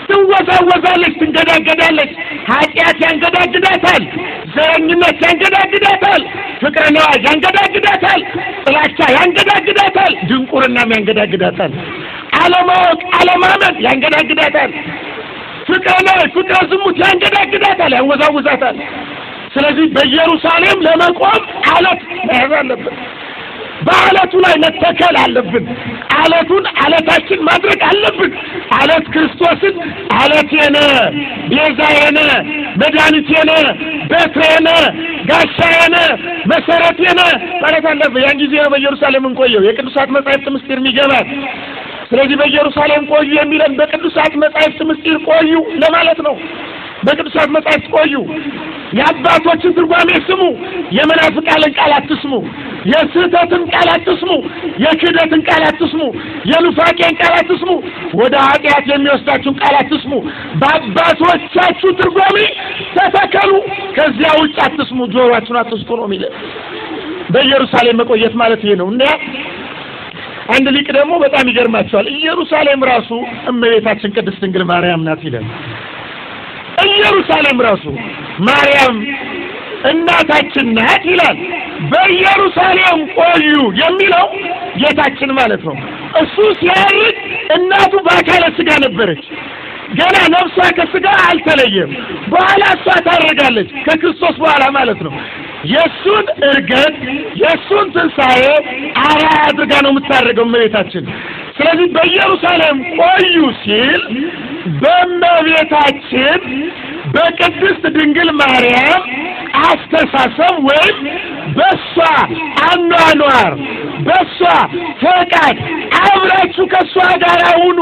ትወዛወዛለች፣ ትንገዳገዳለች። ኃጢአት ያንገዳግዳታል፣ ዘረኝነት ያንገዳግዳታል፣ ፍቅረ ነዋይ ያንገዳግዳታል፣ ጥላቻ ያንገዳግዳታል፣ ድንቁርናም ያንገዳግዳታል፣ አለማወቅ አለማመን ያንገዳግዳታል፣ ፍቅረ ነዋይ ፍቅረ ዝሙት ያንገዳግዳታል፣ ያወዛውዛታል። ስለዚህ በኢየሩሳሌም ለመቆም አለት መያዝ አለብን። በአለቱ ላይ መተከል አለብን። አለቱን አለታችን ማድረግ አለብን። አለት ክርስቶስን አለቴነ፣ ቤዛዬነ፣ መድኃኒቴነ፣ በትሬነ፣ ጋሻዬነ፣ መሰረቴነ ማለት አለብን። ያን ጊዜ ነው በኢየሩሳሌም እንቆየው የቅዱሳት መጻሕፍት ምስጢር የሚገባል። ስለዚህ በኢየሩሳሌም ቆዩ የሚለን በቅዱሳት መጻሕፍት ምስጢር ቆዩ ለማለት ነው። በቅዱሳት መጻሕፍት ቆዩ። የአባቶችን ትርጓሜ ስሙ። የመናፍቃንን ቃል አትስሙ። የስህተትን ቃል አትስሙ። የክህደትን ቃል አትስሙ። የኑፋቄን ቃል አትስሙ። ወደ ኃጢአት የሚወስዳችሁን ቃል አትስሙ። በአባቶቻችሁ ትርጓሜ ተተከሉ። ከዚያ ውጭ አትስሙ። ጆሮአችሁን አትስጡ ነው የሚለው። በኢየሩሳሌም መቆየት ማለት ይሄ ነው እና አንድ ሊቅ ደግሞ በጣም ይገርማቸዋል። ኢየሩሳሌም ራሱ እመቤታችን ቅድስት ድንግል ማርያም ናት ይላል። ኢየሩሳሌም ራሱ ማርያም እናታችን ናት ይላል። በኢየሩሳሌም ቆዩ የሚለው ጌታችን ማለት ነው። እሱ ሲያርግ እናቱ በአካለ ሥጋ ነበረች። ገና ነፍሷ ከሥጋ አልተለየም። በኋላ እሷ ታረጋለች፣ ከክርስቶስ በኋላ ማለት ነው። የእሱን እርገት የእሱን ትንሣኤ አርአያ አድርጋ ነው የምታደርገው እመቤታችን። ስለዚህ በኢየሩሳሌም ቆዩ ሲል በእመቤታችን በቅድስት ድንግል ማርያም አስተሳሰብ ወይም በሷ አኗኗር በሷ ፈቃድ አብራችሁ ከሷ ጋር ሁኑ።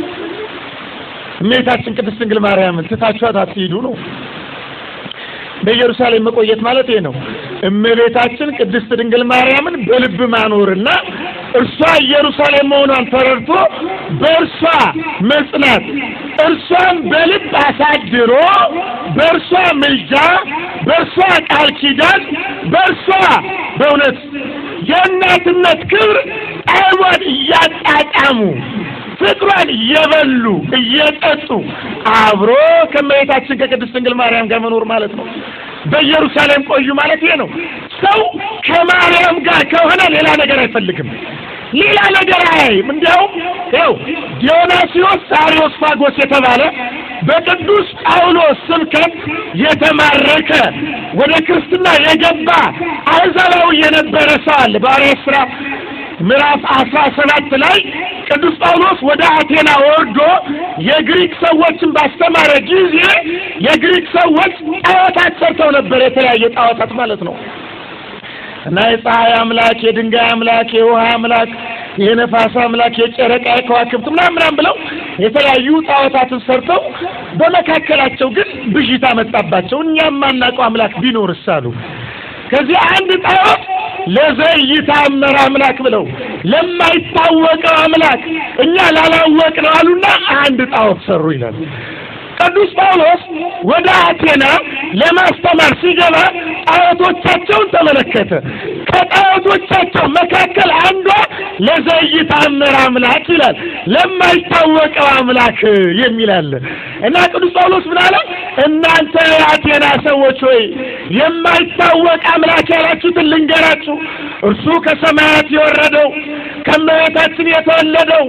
እመቤታችን ቅድስት ድንግል ማርያምን ትታችኋት አትሂዱ ነው። በኢየሩሳሌም መቆየት ማለት ይሄ ነው። እመቤታችን ቅድስት ድንግል ማርያምን በልብ ማኖርና እርሷ ኢየሩሳሌም መሆኗን ተረድቶ በእርሷ መጽናት፣ እርሷን በልብ አሳድሮ በእርሷ ምልጃ፣ በእርሷ ቃል ኪዳን፣ በእርሷ በእውነት የእናትነት ክብር ጣዕሟን እያጣጣሙ ፍቅሯን እየበሉ እየጠጡ አብሮ ከእመቤታችን ከቅድስት ድንግል ማርያም ጋር መኖር ማለት ነው። በኢየሩሳሌም ቆዩ ማለት ይሄ ነው። ሰው ከማርያም ጋር ከሆነ ሌላ ነገር አይፈልግም። ሌላ ነገር አያይም። እንዲያውም ይኸው ዲዮናስዮስ አሪዮስፋጎስ የተባለ በቅዱስ ጳውሎስ ስብከት የተማረከ ወደ ክርስትና የገባ አሕዛባዊ የነበረ ሰው አለ። በሐዋርያት ሥራ ምዕራፍ አስራ ሰባት ላይ ቅዱስ ጳውሎስ ወደ አቴና ወርዶ የግሪክ ሰዎችን ባስተማረ ጊዜ የግሪክ ሰዎች ጣዖታት ሰርተው ነበር። የተለያየ ጣዖታት ማለት ነው እና የፀሐይ አምላክ፣ የድንጋይ አምላክ፣ የውሃ አምላክ፣ የነፋስ አምላክ፣ የጨረቃ፣ የከዋክብት ምናምን ምናምን ብለው የተለያዩ ጣዖታትን ሰርተው በመካከላቸው ግን ብዥታ መጣባቸው። እኛም ማናውቀው አምላክ ቢኖርስ አሉ። ከዚህ አንድ ጣዖት ለዘይታመር አምላክ ብለው ለማይታወቀው አምላክ እኛ ላላወቅነው አሉና አንድ ጣዖት ሰሩ ይላል። ቅዱስ ጳውሎስ ወደ አቴና ለማስተማር ሲገባ ጣዖቶቻቸውን ተመለከተ። ከጣዖቶቻቸው መካከል አንዷ ለዘይታመር አምላክ ይላል፣ ለማይታወቀው አምላክ የሚል አለ እና ቅዱስ ጳውሎስ ምን አለ? እናንተ የአቴና ሰዎች ሆይ የማይታወቅ አምላክ ያላችሁትን ልንገራችሁ። እርሱ ከሰማያት የወረደው ከእመቤታችን የተወለደው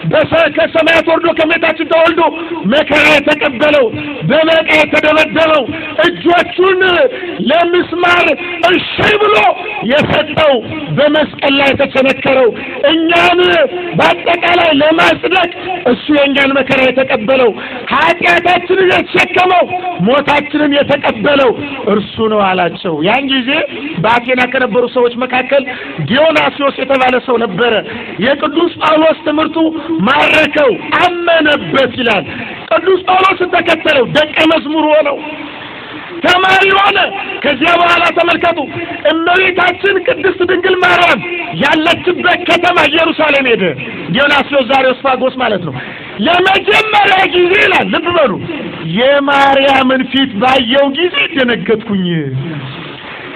ከሰማያት ወርዶ ከእመቤታችን ተወልዶ መከራ የተቀበለው በመቃ የተደበደበው እጆቹን ለምስማር እሺ ብሎ የሰጠው በመስቀል ላይ የተቸነከረው እኛን በአጠቃላይ ለማጽደቅ እሱ የእኛን መከራ የተቀበለው ኃጢአታችንን የተሸከመው ሞታችንን የተቀበለው እርሱ ነው አላቸው። ያን ጊዜ በአቴና ከነበሩ ሰዎች መካከል ዲዮናስዮስ የተባለ ሰው ነበረ። የቅዱስ ጳውሎስ ትምህርቱ ማረከው፣ አመነበት ይላል። ቅዱስ ጳውሎስን ተከተለው፣ ደቀ መዝሙር ሆነው ተማሪ ሆነ። ከዚያ በኋላ ተመልከቱ፣ እመቤታችን ቅድስት ድንግል ማርያም ያለችበት ከተማ ኢየሩሳሌም ሄደ። ዲዮናስዮስ ዛሬዎስፋጎስ ማለት ነው። ለመጀመሪያ ጊዜ ይላል፣ ልብ በሉ፣ የማርያምን ፊት ባየው ጊዜ ደነገጥኩኝ።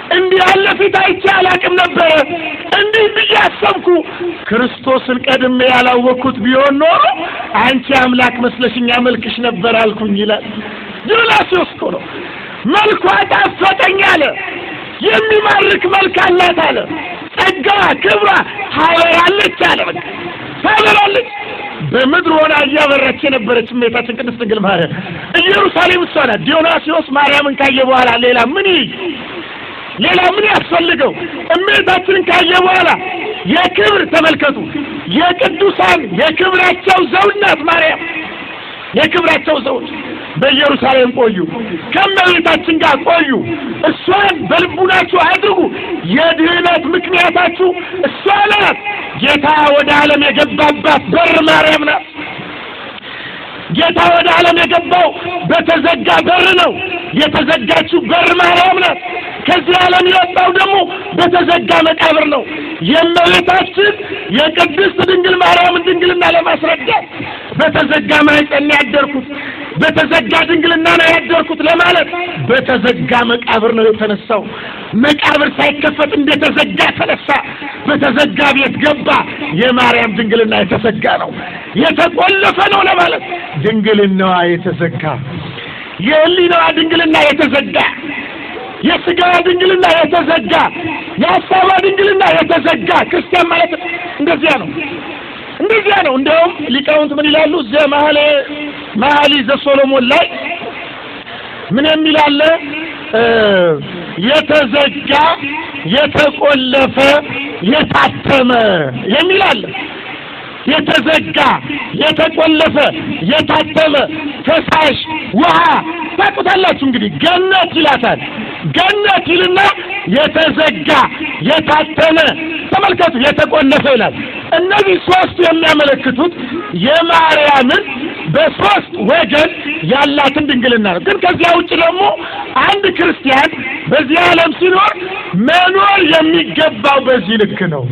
እንዲህ ያለ ፊት አይቼ አላቅም ነበረ። እንዲህ ብዬ አሰብኩ፣ ክርስቶስን ቀድሜ ያላወቅኩት ቢሆን ኖሮ አንቺ አምላክ መስለሽኝ አመልክሽ ነበር አልኩኝ ይላል። ዲዮናስዮስ እኮ ነው። መልኳ ጣፈጠኝ አለ። የሚማርክ መልክ አላት አለ። ጸጋዋ፣ ክብሯ ታበራለች አለ። በቃ ታበራለች። በምድር ሆና እያበራች የነበረች እመቤታችን ቅድስት ድንግል ማርያም ኢየሩሳሌም እሷ ናት። ዲዮናስዮስ ማርያምን ካየ በኋላ ሌላ ምን ይይ ሌላ ምን ያስፈልገው? እመቤታችንን ካየ በኋላ የክብር ተመልከቱ፣ የቅዱሳን የክብራቸው ዘውድ ናት ማርያም። የክብራቸው ዘውድ በኢየሩሳሌም ቆዩ፣ ከእመቤታችን ጋር ቆዩ። እሷን በልቡናችሁ አድርጉ። የድህነት ምክንያታችሁ እሷ ናት። ጌታ ወደ ዓለም የገባባት በር ማርያም ናት። ጌታ ወደ ዓለም የገባው በተዘጋ በር ነው። የተዘጋችው በር ማርያም ናት። ከዚህ ዓለም የወጣው ደግሞ በተዘጋ መቃብር ነው። የእመቤታችን የቅድስት ድንግል ማርያምን ድንግልና ለማስረዳት በተዘጋ ማኅፀን ነው ያደርኩት፣ በተዘጋ ድንግልና ነው ያደርኩት ለማለት በተዘጋ መቃብር ነው የተነሳው። መቃብር ሳይከፈት እንደተዘጋ ተነሳ፣ በተዘጋ ቤት ገባ። የማርያም ድንግልና የተዘጋ ነው፣ የተቆለፈ ነው ለማለት ድንግልናዋ የተዘጋ የሕሊናዋ ድንግልና የተዘጋ የስጋዋ ድንግልና የተዘጋ የሀሳቧ ድንግልና የተዘጋ ክርስቲያን ማለት እንደዚያ ነው እንደዚያ ነው። እንደውም ሊቃውንት ምን ይላሉ? እዚያ መሀሌ መሀሊ ዘሶሎሞን ላይ ምን የሚል አለ? የተዘጋ የተቆለፈ የታተመ የሚል አለ። የተዘጋ የተቆለፈ የታተመ ፈሳሽ ውሃ ታውቁታላችሁ። እንግዲህ ገነት ይላታል። ገነት ይልና የተዘጋ የታተመ ተመልከቱ፣ የተቆለፈ ይላል። እነዚህ ሶስቱ የሚያመለክቱት የማርያምን በሶስት ወገን ያላትን ድንግልና ነው። ግን ከዚያ ውጭ ደግሞ አንድ ክርስቲያን በዚህ ዓለም ሲኖር መኖር የሚገባው በዚህ ልክ ነው።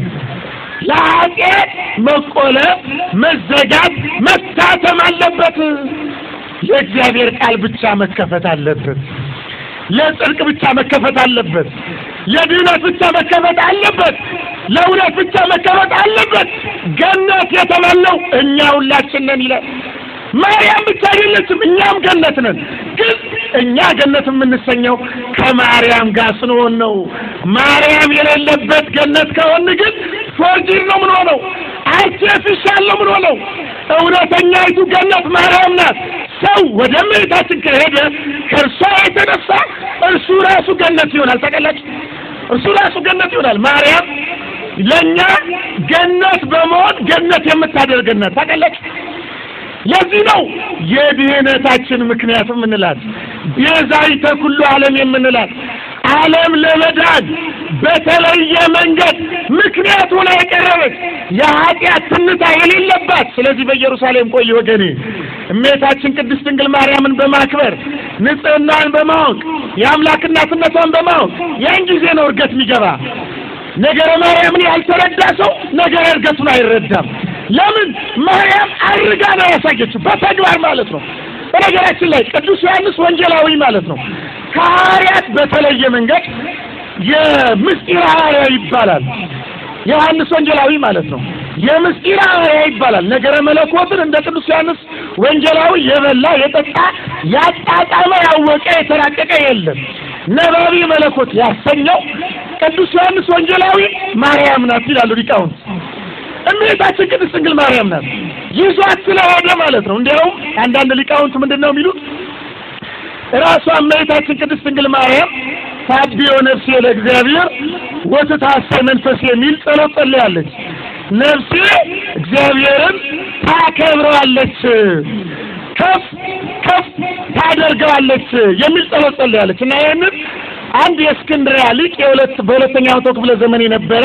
ለኃጢአት መቆለፍ፣ መዘጋት፣ መታተም አለበት። ለእግዚአብሔር ቃል ብቻ መከፈት አለበት። ለጽድቅ ብቻ መከፈት አለበት። ለድህነት ብቻ መከፈት አለበት። ለእውነት ብቻ መከፈት አለበት። ገነት የተባለው እኛ ሁላችን ነን ይላል። ማርያም ብቻ አይደለችም፣ እኛም ገነት ነን። ግን እኛ ገነት የምንሰኘው ከማርያም ጋር ስንሆን ነው። ማርያም የሌለበት ገነት ከሆን ግን ፎርጂር ነው ምን ሆነው አርቲፊሻል ነው ምን ሆነው። እውነተኛይቱ ገነት ማርያም ናት። ሰው ወደ እመቤታችን ከሄደ ከእርሷ የተነሳ እርሱ ራሱ ገነት ይሆናል። ታውቃላችሁ፣ እርሱ ራሱ ገነት ይሆናል። ማርያም ለእኛ ገነት በመሆን ገነት የምታደርገን ናት። ታውቃላችሁ ለዚህ ነው የድህነታችን ምክንያት የምንላት ቤዛዊተ ኩሉ ዓለም የምንላት ዓለም ለመዳን በተለየ መንገድ ምክንያት ሆና የቀረበች የኃጢአት ትንታ የሌለባት። ስለዚህ በኢየሩሳሌም ቆይ ወገኔ፣ እመቤታችን ቅድስት ድንግል ማርያምን በማክበር ንጽሕናዋን በማወቅ የአምላክ እናትነቷን በማወቅ ያን ጊዜ ነው እርገት የሚገባ። ነገረ ማርያምን ያልተረዳ ሰው ነገረ እርገቱን አይረዳም። ለምን? ማርያም አድርጋ ነው ያሳየችው፣ በተግባር ማለት ነው። በነገራችን ላይ ቅዱስ ዮሐንስ ወንጌላዊ ማለት ነው ከሐዋርያት በተለየ መንገድ የምስጢር ሐዋርያ ይባላል። ዮሐንስ ወንጌላዊ ማለት ነው የምስጢር ሐዋርያ ይባላል። ነገረ መለኮትን እንደ ቅዱስ ዮሐንስ ወንጌላዊ የበላ የጠጣ ያጣጣመ ያወቀ የተራቀቀ የለም። ነባቢ መለኮት ያሰኘው ቅዱስ ዮሐንስ ወንጌላዊ ማርያም ናት ይላሉ ሊቃውንት። እመቤታችን ቅድስት ድንግል ማርያም ናት ይዟት ስለሆነ ማለት ነው። እንዲያውም አንዳንድ ሊቃውንት ምንድን ነው የሚሉት ራሷ እመቤታችን ቅድስት ድንግል ማርያም ታቢዮ ነፍሴ ለእግዚአብሔር ወትታሰይ መንፈሴ የሚል ጸሎት ጸልያለች። ነፍሴ እግዚአብሔርን ታከብረዋለች፣ ከፍ ከፍ ታደርገዋለች የሚል ጸሎት ጸልያለች እና ይህንን አንድ የእስክንድርያ ሊቅ የሁለት በሁለተኛው መቶ ክፍለ ዘመን የነበረ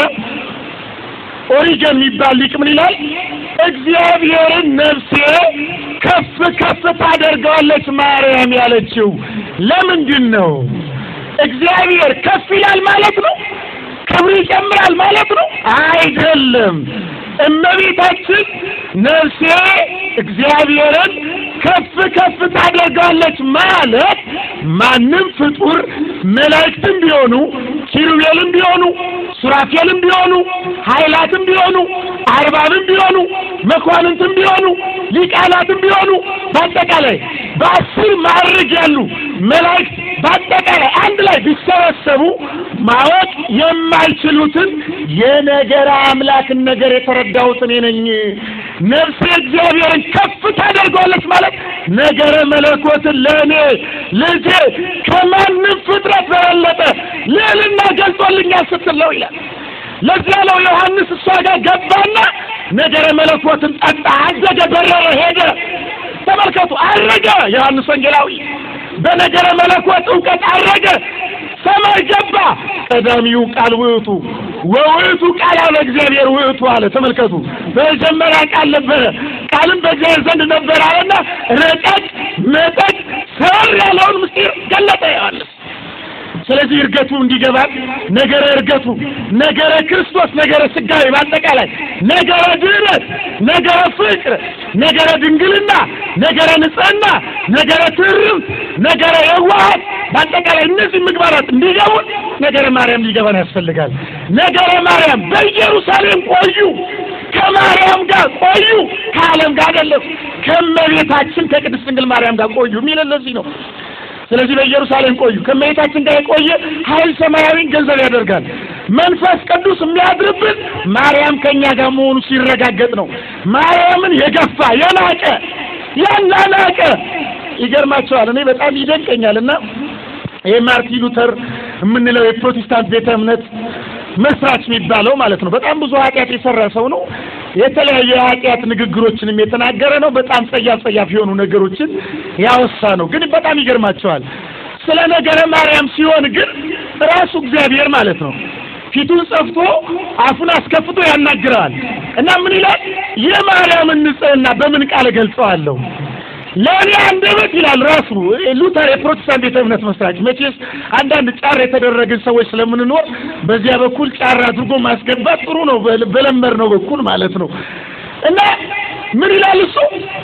ኦሪጀን የሚባል ሊቅ ምን ይላል? እግዚአብሔርን ነፍሴ ከፍ ከፍ ታደርገዋለች ማርያም ያለችው ለምንድን ነው? እግዚአብሔር ከፍ ይላል ማለት ነው? ክብር ይጨምራል ማለት ነው? አይደለም። እመቤታችን ነፍሴ እግዚአብሔርን ከፍ ከፍ ታደርጋለች ማለት ማንም ፍጡር መላእክትም ቢሆኑ ኪሩቤልም ቢሆኑ ሱራፌልም ቢሆኑ ኃይላትም ቢሆኑ አርባብም ቢሆኑ መኳንንትም ቢሆኑ ሊቃናትም ቢሆኑ በአጠቃላይ በአስር ማዕረግ ያሉ መላእክት በአጠቃላይ አንድ ላይ ቢሰበሰቡ ማወቅ የማይችሉትን የነገረ አምላክን ነገር የተረዳሁት እኔ ነኝ። ነፍሴ እግዚአብሔርን ከፍ ታደርገዋለች ማለት ነገረ መለኮትን ለእኔ ልጄ ከማንም ፍጥረት በበለጠ ልዕልና ገልጾልኛል ስትል ነው ይላል። ለዚያ ነው ዮሐንስ እሷ ጋር ገባና ነገረ መለኮትን ጠጣ፣ አዘገ፣ በረረ፣ ሄደ። ተመልከቱ፣ አረገ። ዮሐንስ ወንጌላዊ በነገረ መለኮት እውቀት አረገ፣ ሰማይ ገባ። ቀዳሚው ቃል ውእቱ ወውእቱ ቃል አለ እግዚአብሔር ውእቱ አለ። ተመልከቱ፣ በመጀመሪያ ቃል ነበረ፣ ቃልም በእግዚአብሔር ዘንድ ነበረ አለና ረቀቅ መጠቅ ሰር ያለውን ምስጢር ገለጠ ዮሐንስ። ስለዚህ እርገቱ እንዲገባል ነገረ እርገቱ፣ ነገረ ክርስቶስ፣ ነገረ ስጋዊ በአጠቃላይ ነገረ ድኅነት፣ ነገረ ፍቅር፣ ነገረ ድንግልና፣ ነገረ ንጽሕና፣ ነገረ ትርም፣ ነገረ የዋሃት በአጠቃላይ እነዚህ ምግባራት እንዲገቡን ነገረ ማርያም ሊገባን ያስፈልጋል። ነገረ ማርያም በኢየሩሳሌም ቆዩ፣ ከማርያም ጋር ቆዩ፣ ከዓለም ጋር አይደለም፣ ከእመቤታችን ከቅድስት ድንግል ማርያም ጋር ቆዩ የሚል ለዚህ ነው። ስለዚህ በኢየሩሳሌም ቆዩ። ከእመቤታችን ጋር የቆየ ኃይል ሰማያዊን ገንዘብ ያደርጋል። መንፈስ ቅዱስ የሚያድርብን ማርያም ከእኛ ጋር መሆኑ ሲረጋገጥ ነው። ማርያምን የገፋ የናቀ ያናናቀ ይገርማቸዋል። እኔ በጣም ይደንቀኛል እና ይህ ማርቲን ሉተር የምንለው የፕሮቴስታንት ቤተ እምነት መስራች የሚባለው ማለት ነው። በጣም ብዙ ኃጢአት የሰራ ሰው ነው። የተለያዩ የኃጢአት ንግግሮችንም የተናገረ ነው። በጣም ጸያፍ ጸያፍ የሆኑ ነገሮችን ያወሳ ነው። ግን በጣም ይገርማቸዋል። ስለ ነገረ ማርያም ሲሆን ግን ራሱ እግዚአብሔር ማለት ነው ፊቱን ጸፍቶ አፉን አስከፍቶ ያናግረዋል እና ምን ይላል? የማርያምን ንጽሕና በምን ቃል እገልጸዋለሁ? ለእኔ አንደበት ይላል ራሱ ሉተር የፕሮቴስታንት ቤተ እምነት መስራች። መቼስ አንዳንድ ጫር የተደረግን ሰዎች ስለምንኖር በዚያ በኩል ጫር አድርጎ ማስገባት ጥሩ ነው፣ በለመድ ነው በኩል ማለት ነው እና ምን ይላል እሱ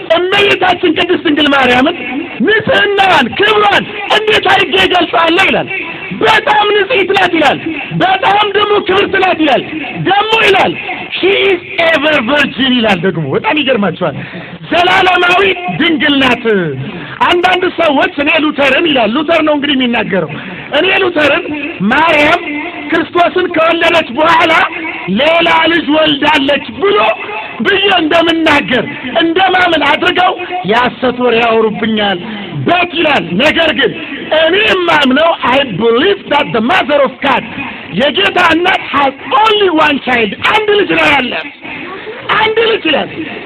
እመቤታችን ቅድስት ድንግል ማርያምን ንጽሕናዋን፣ ክብሯን እንዴት አድርጌ እገልጸዋለሁ ይላል። በጣም ንጽሕት ናት ይላል። በጣም ደግሞ ክብርት ናት ይላል። ደግሞ ይላል ሺ ኢዝ ኤቨር ቨርጂን ይላል። ደግሞ በጣም ይገርማቸዋል። ዘላለማዊ ድንግል ናት። አንዳንድ ሰዎች እኔ ሉተርን ይላል ሉተር ነው እንግዲህ የሚናገረው እኔ ሉተርን ማርያም ክርስቶስን ከወለደች በኋላ ሌላ ልጅ ወልዳለች ብሎ ብዬ እንደምናገር እንደማምን አድርገው የሐሰት ወሬ ያወሩብኛል በት ይላል። ነገር ግን እኔ የማምነው አይ ብሊቭ ዳት ዘ ማዘር ኦፍ ጋድ የጌታ እናት ሃዝ ኦንሊ ዋን ቻይልድ አንድ ልጅ ነው ያላት አንድ ልጅ ይላል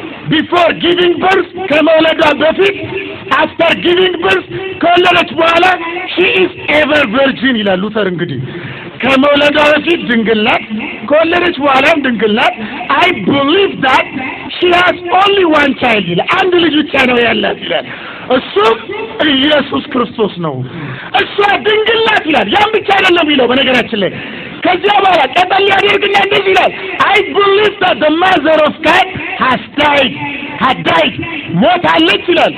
ቢፎር ጊቪንግ በርስ ከመውለዷ በፊት አፍተር ጊቪንግ በርስ ከወለደች በኋላ ሺ ኢዝ ኤቨር ቨርጂን ይላል ሉተር እንግዲህ ከመውለዷ በፊት ድንግል ናት፣ ከወለደች በኋላም ድንግል ናት። አይ ብሊቭ ዳት ሺ ሃዝ ኦንሊ ዋን ቻይልድ ይላል። አንድ ልጅ ብቻ ነው ያላት ይላል። እሱም ኢየሱስ ክርስቶስ ነው። እሷ ድንግል ናት ይላል። ያን ብቻ አይደለም ይለው በነገራችን ላይ ከዚያ በኋላ ቀጠል ያደርግና እንደዚህ ይላል አይ ብሊቭ ዳት ዘ ማዘር ኦፍ ጋድ ሃዝ ዳይድ ሃድ ዳይድ ሞታለች ይላል።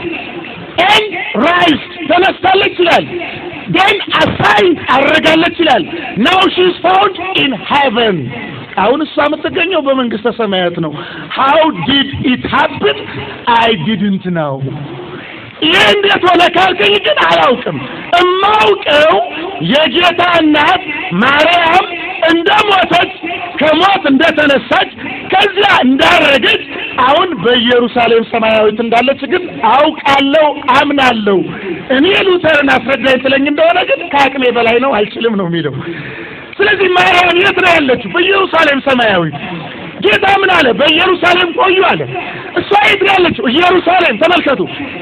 ኤን ራይዝ ተነስታለች ይላል። ደን አሳይን አረጋለች ይላል። ናው ሺ ኢዝ ፋውንድ ኢን ሄቨን አሁን እሷ የምትገኘው በመንግስተ ሰማያት ነው። ሃው ዲድ ኢት ሃፕን አይ ዲድንት ነው። ይህ እንዴት ሆነ ካልከኝ ግን አላውቅም። እማውቀው የጌታ እናት ማርያም እንደ ሞተች ከሞት እንደተነሳች ከዚያ እንዳረገች አሁን በኢየሩሳሌም ሰማያዊት እንዳለች ግን አውቃለሁ፣ አምናለሁ። እኔ ሉተርን አስረዳኝ ትለኝ እንደሆነ ግን ከአቅሜ በላይ ነው፣ አልችልም ነው የሚለው። ስለዚህ ማርያም የት ነው ያለችው? በኢየሩሳሌም ሰማያዊት። ጌታ ምን አለ? በኢየሩሳሌም ቆዩ አለ። እሷ የት ነው ያለችው? ኢየሩሳሌም። ተመልከቱ፣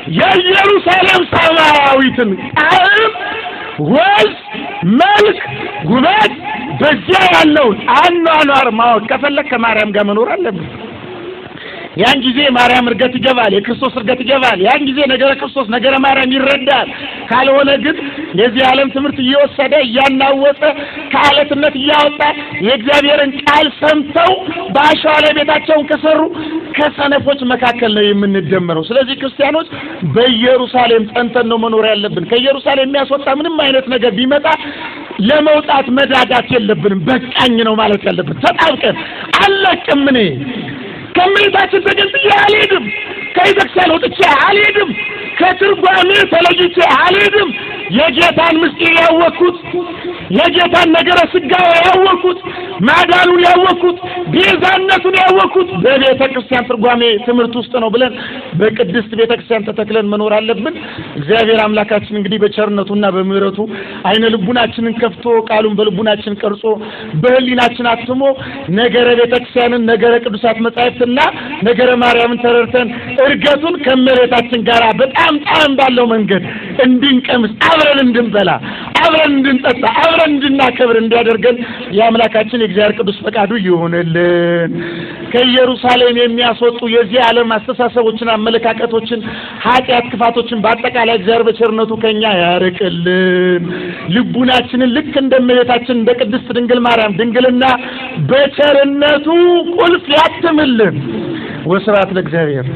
የኢየሩሳሌም ሰማያዊትን ጣዕም፣ ወዝ፣ መልክ፣ ውበት በዚያ ያለውን አኗኗር ማወቅ ከፈለግ ከማርያም ጋር መኖር አለብን። ያን ጊዜ ማርያም እርገት ይገባል፣ የክርስቶስ እርገት ይገባል። ያን ጊዜ ነገረ ክርስቶስ ነገረ ማርያም ይረዳል። ካልሆነ ግን የዚህ ዓለም ትምህርት እየወሰደ እያናወጠ ከአለትነት እያወጣ የእግዚአብሔርን ቃል ሰምተው በአሸዋ ላይ ቤታቸውን ከሰሩ ከሰነፎች መካከል ነው የምንደመረው። ስለዚህ ክርስቲያኖች በኢየሩሳሌም ጸንተን ነው መኖር ያለብን። ከኢየሩሳሌም የሚያስወጣ ምንም አይነት ነገር ቢመጣ ለመውጣት መዳዳት የለብንም። በቃኝ ነው ማለት ያለብን። ተጣብቀን አለቅም እኔ ከእመቤታችን ተገንጥዬ አልሄድም። ከቤተክርስቲያን ወጥቼ አልሄድም። ከትርጓሜ ተለይቼ አልሄድም። የጌታን ምስጢር ያወቅኩት የጌታን ነገረ ስጋዌ ያወቅኩት ማዳኑን ያወቅኩት ቤዛነቱን ያወቅኩት በቤተ ክርስቲያን ትርጓሜ ትምህርት ውስጥ ነው ብለን በቅድስት ቤተ ክርስቲያን ተተክለን መኖር አለብን። እግዚአብሔር አምላካችን እንግዲህ በቸርነቱና በምሕረቱ አይነ ልቡናችንን ከፍቶ ቃሉን በልቡናችን ቀርጾ በሕሊናችን አትሞ ነገረ ቤተ ክርስቲያንን ነገረ ቅዱሳት መጻሕፍትና ነገረ ማርያምን ተረድተን እርገቱን ከእመቤታችን ጋር በጣም ጣዕም ባለው መንገድ እንድንቀምስ አብረን እንድንበላ አብረን እንድንጠጣ አብረን እንድናከብር እንዲያደርገን የአምላካችን የእግዚአብሔር ቅዱስ ፈቃዱ ይሆንልን። ከኢየሩሳሌም የሚያስወጡ የዚህ ዓለም አስተሳሰቦችን፣ አመለካከቶችን፣ ኃጢአት፣ ክፋቶችን በአጠቃላይ እግዚአብሔር በቸርነቱ ከኛ ያርቅልን። ልቡናችንን ልክ እንደ እመቤታችን እንደ ቅድስት ድንግል ማርያም ድንግልና በቸርነቱ ቁልፍ ያትምልን። ወስብሐት ለእግዚአብሔር።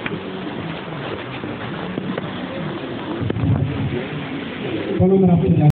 በመምህራችን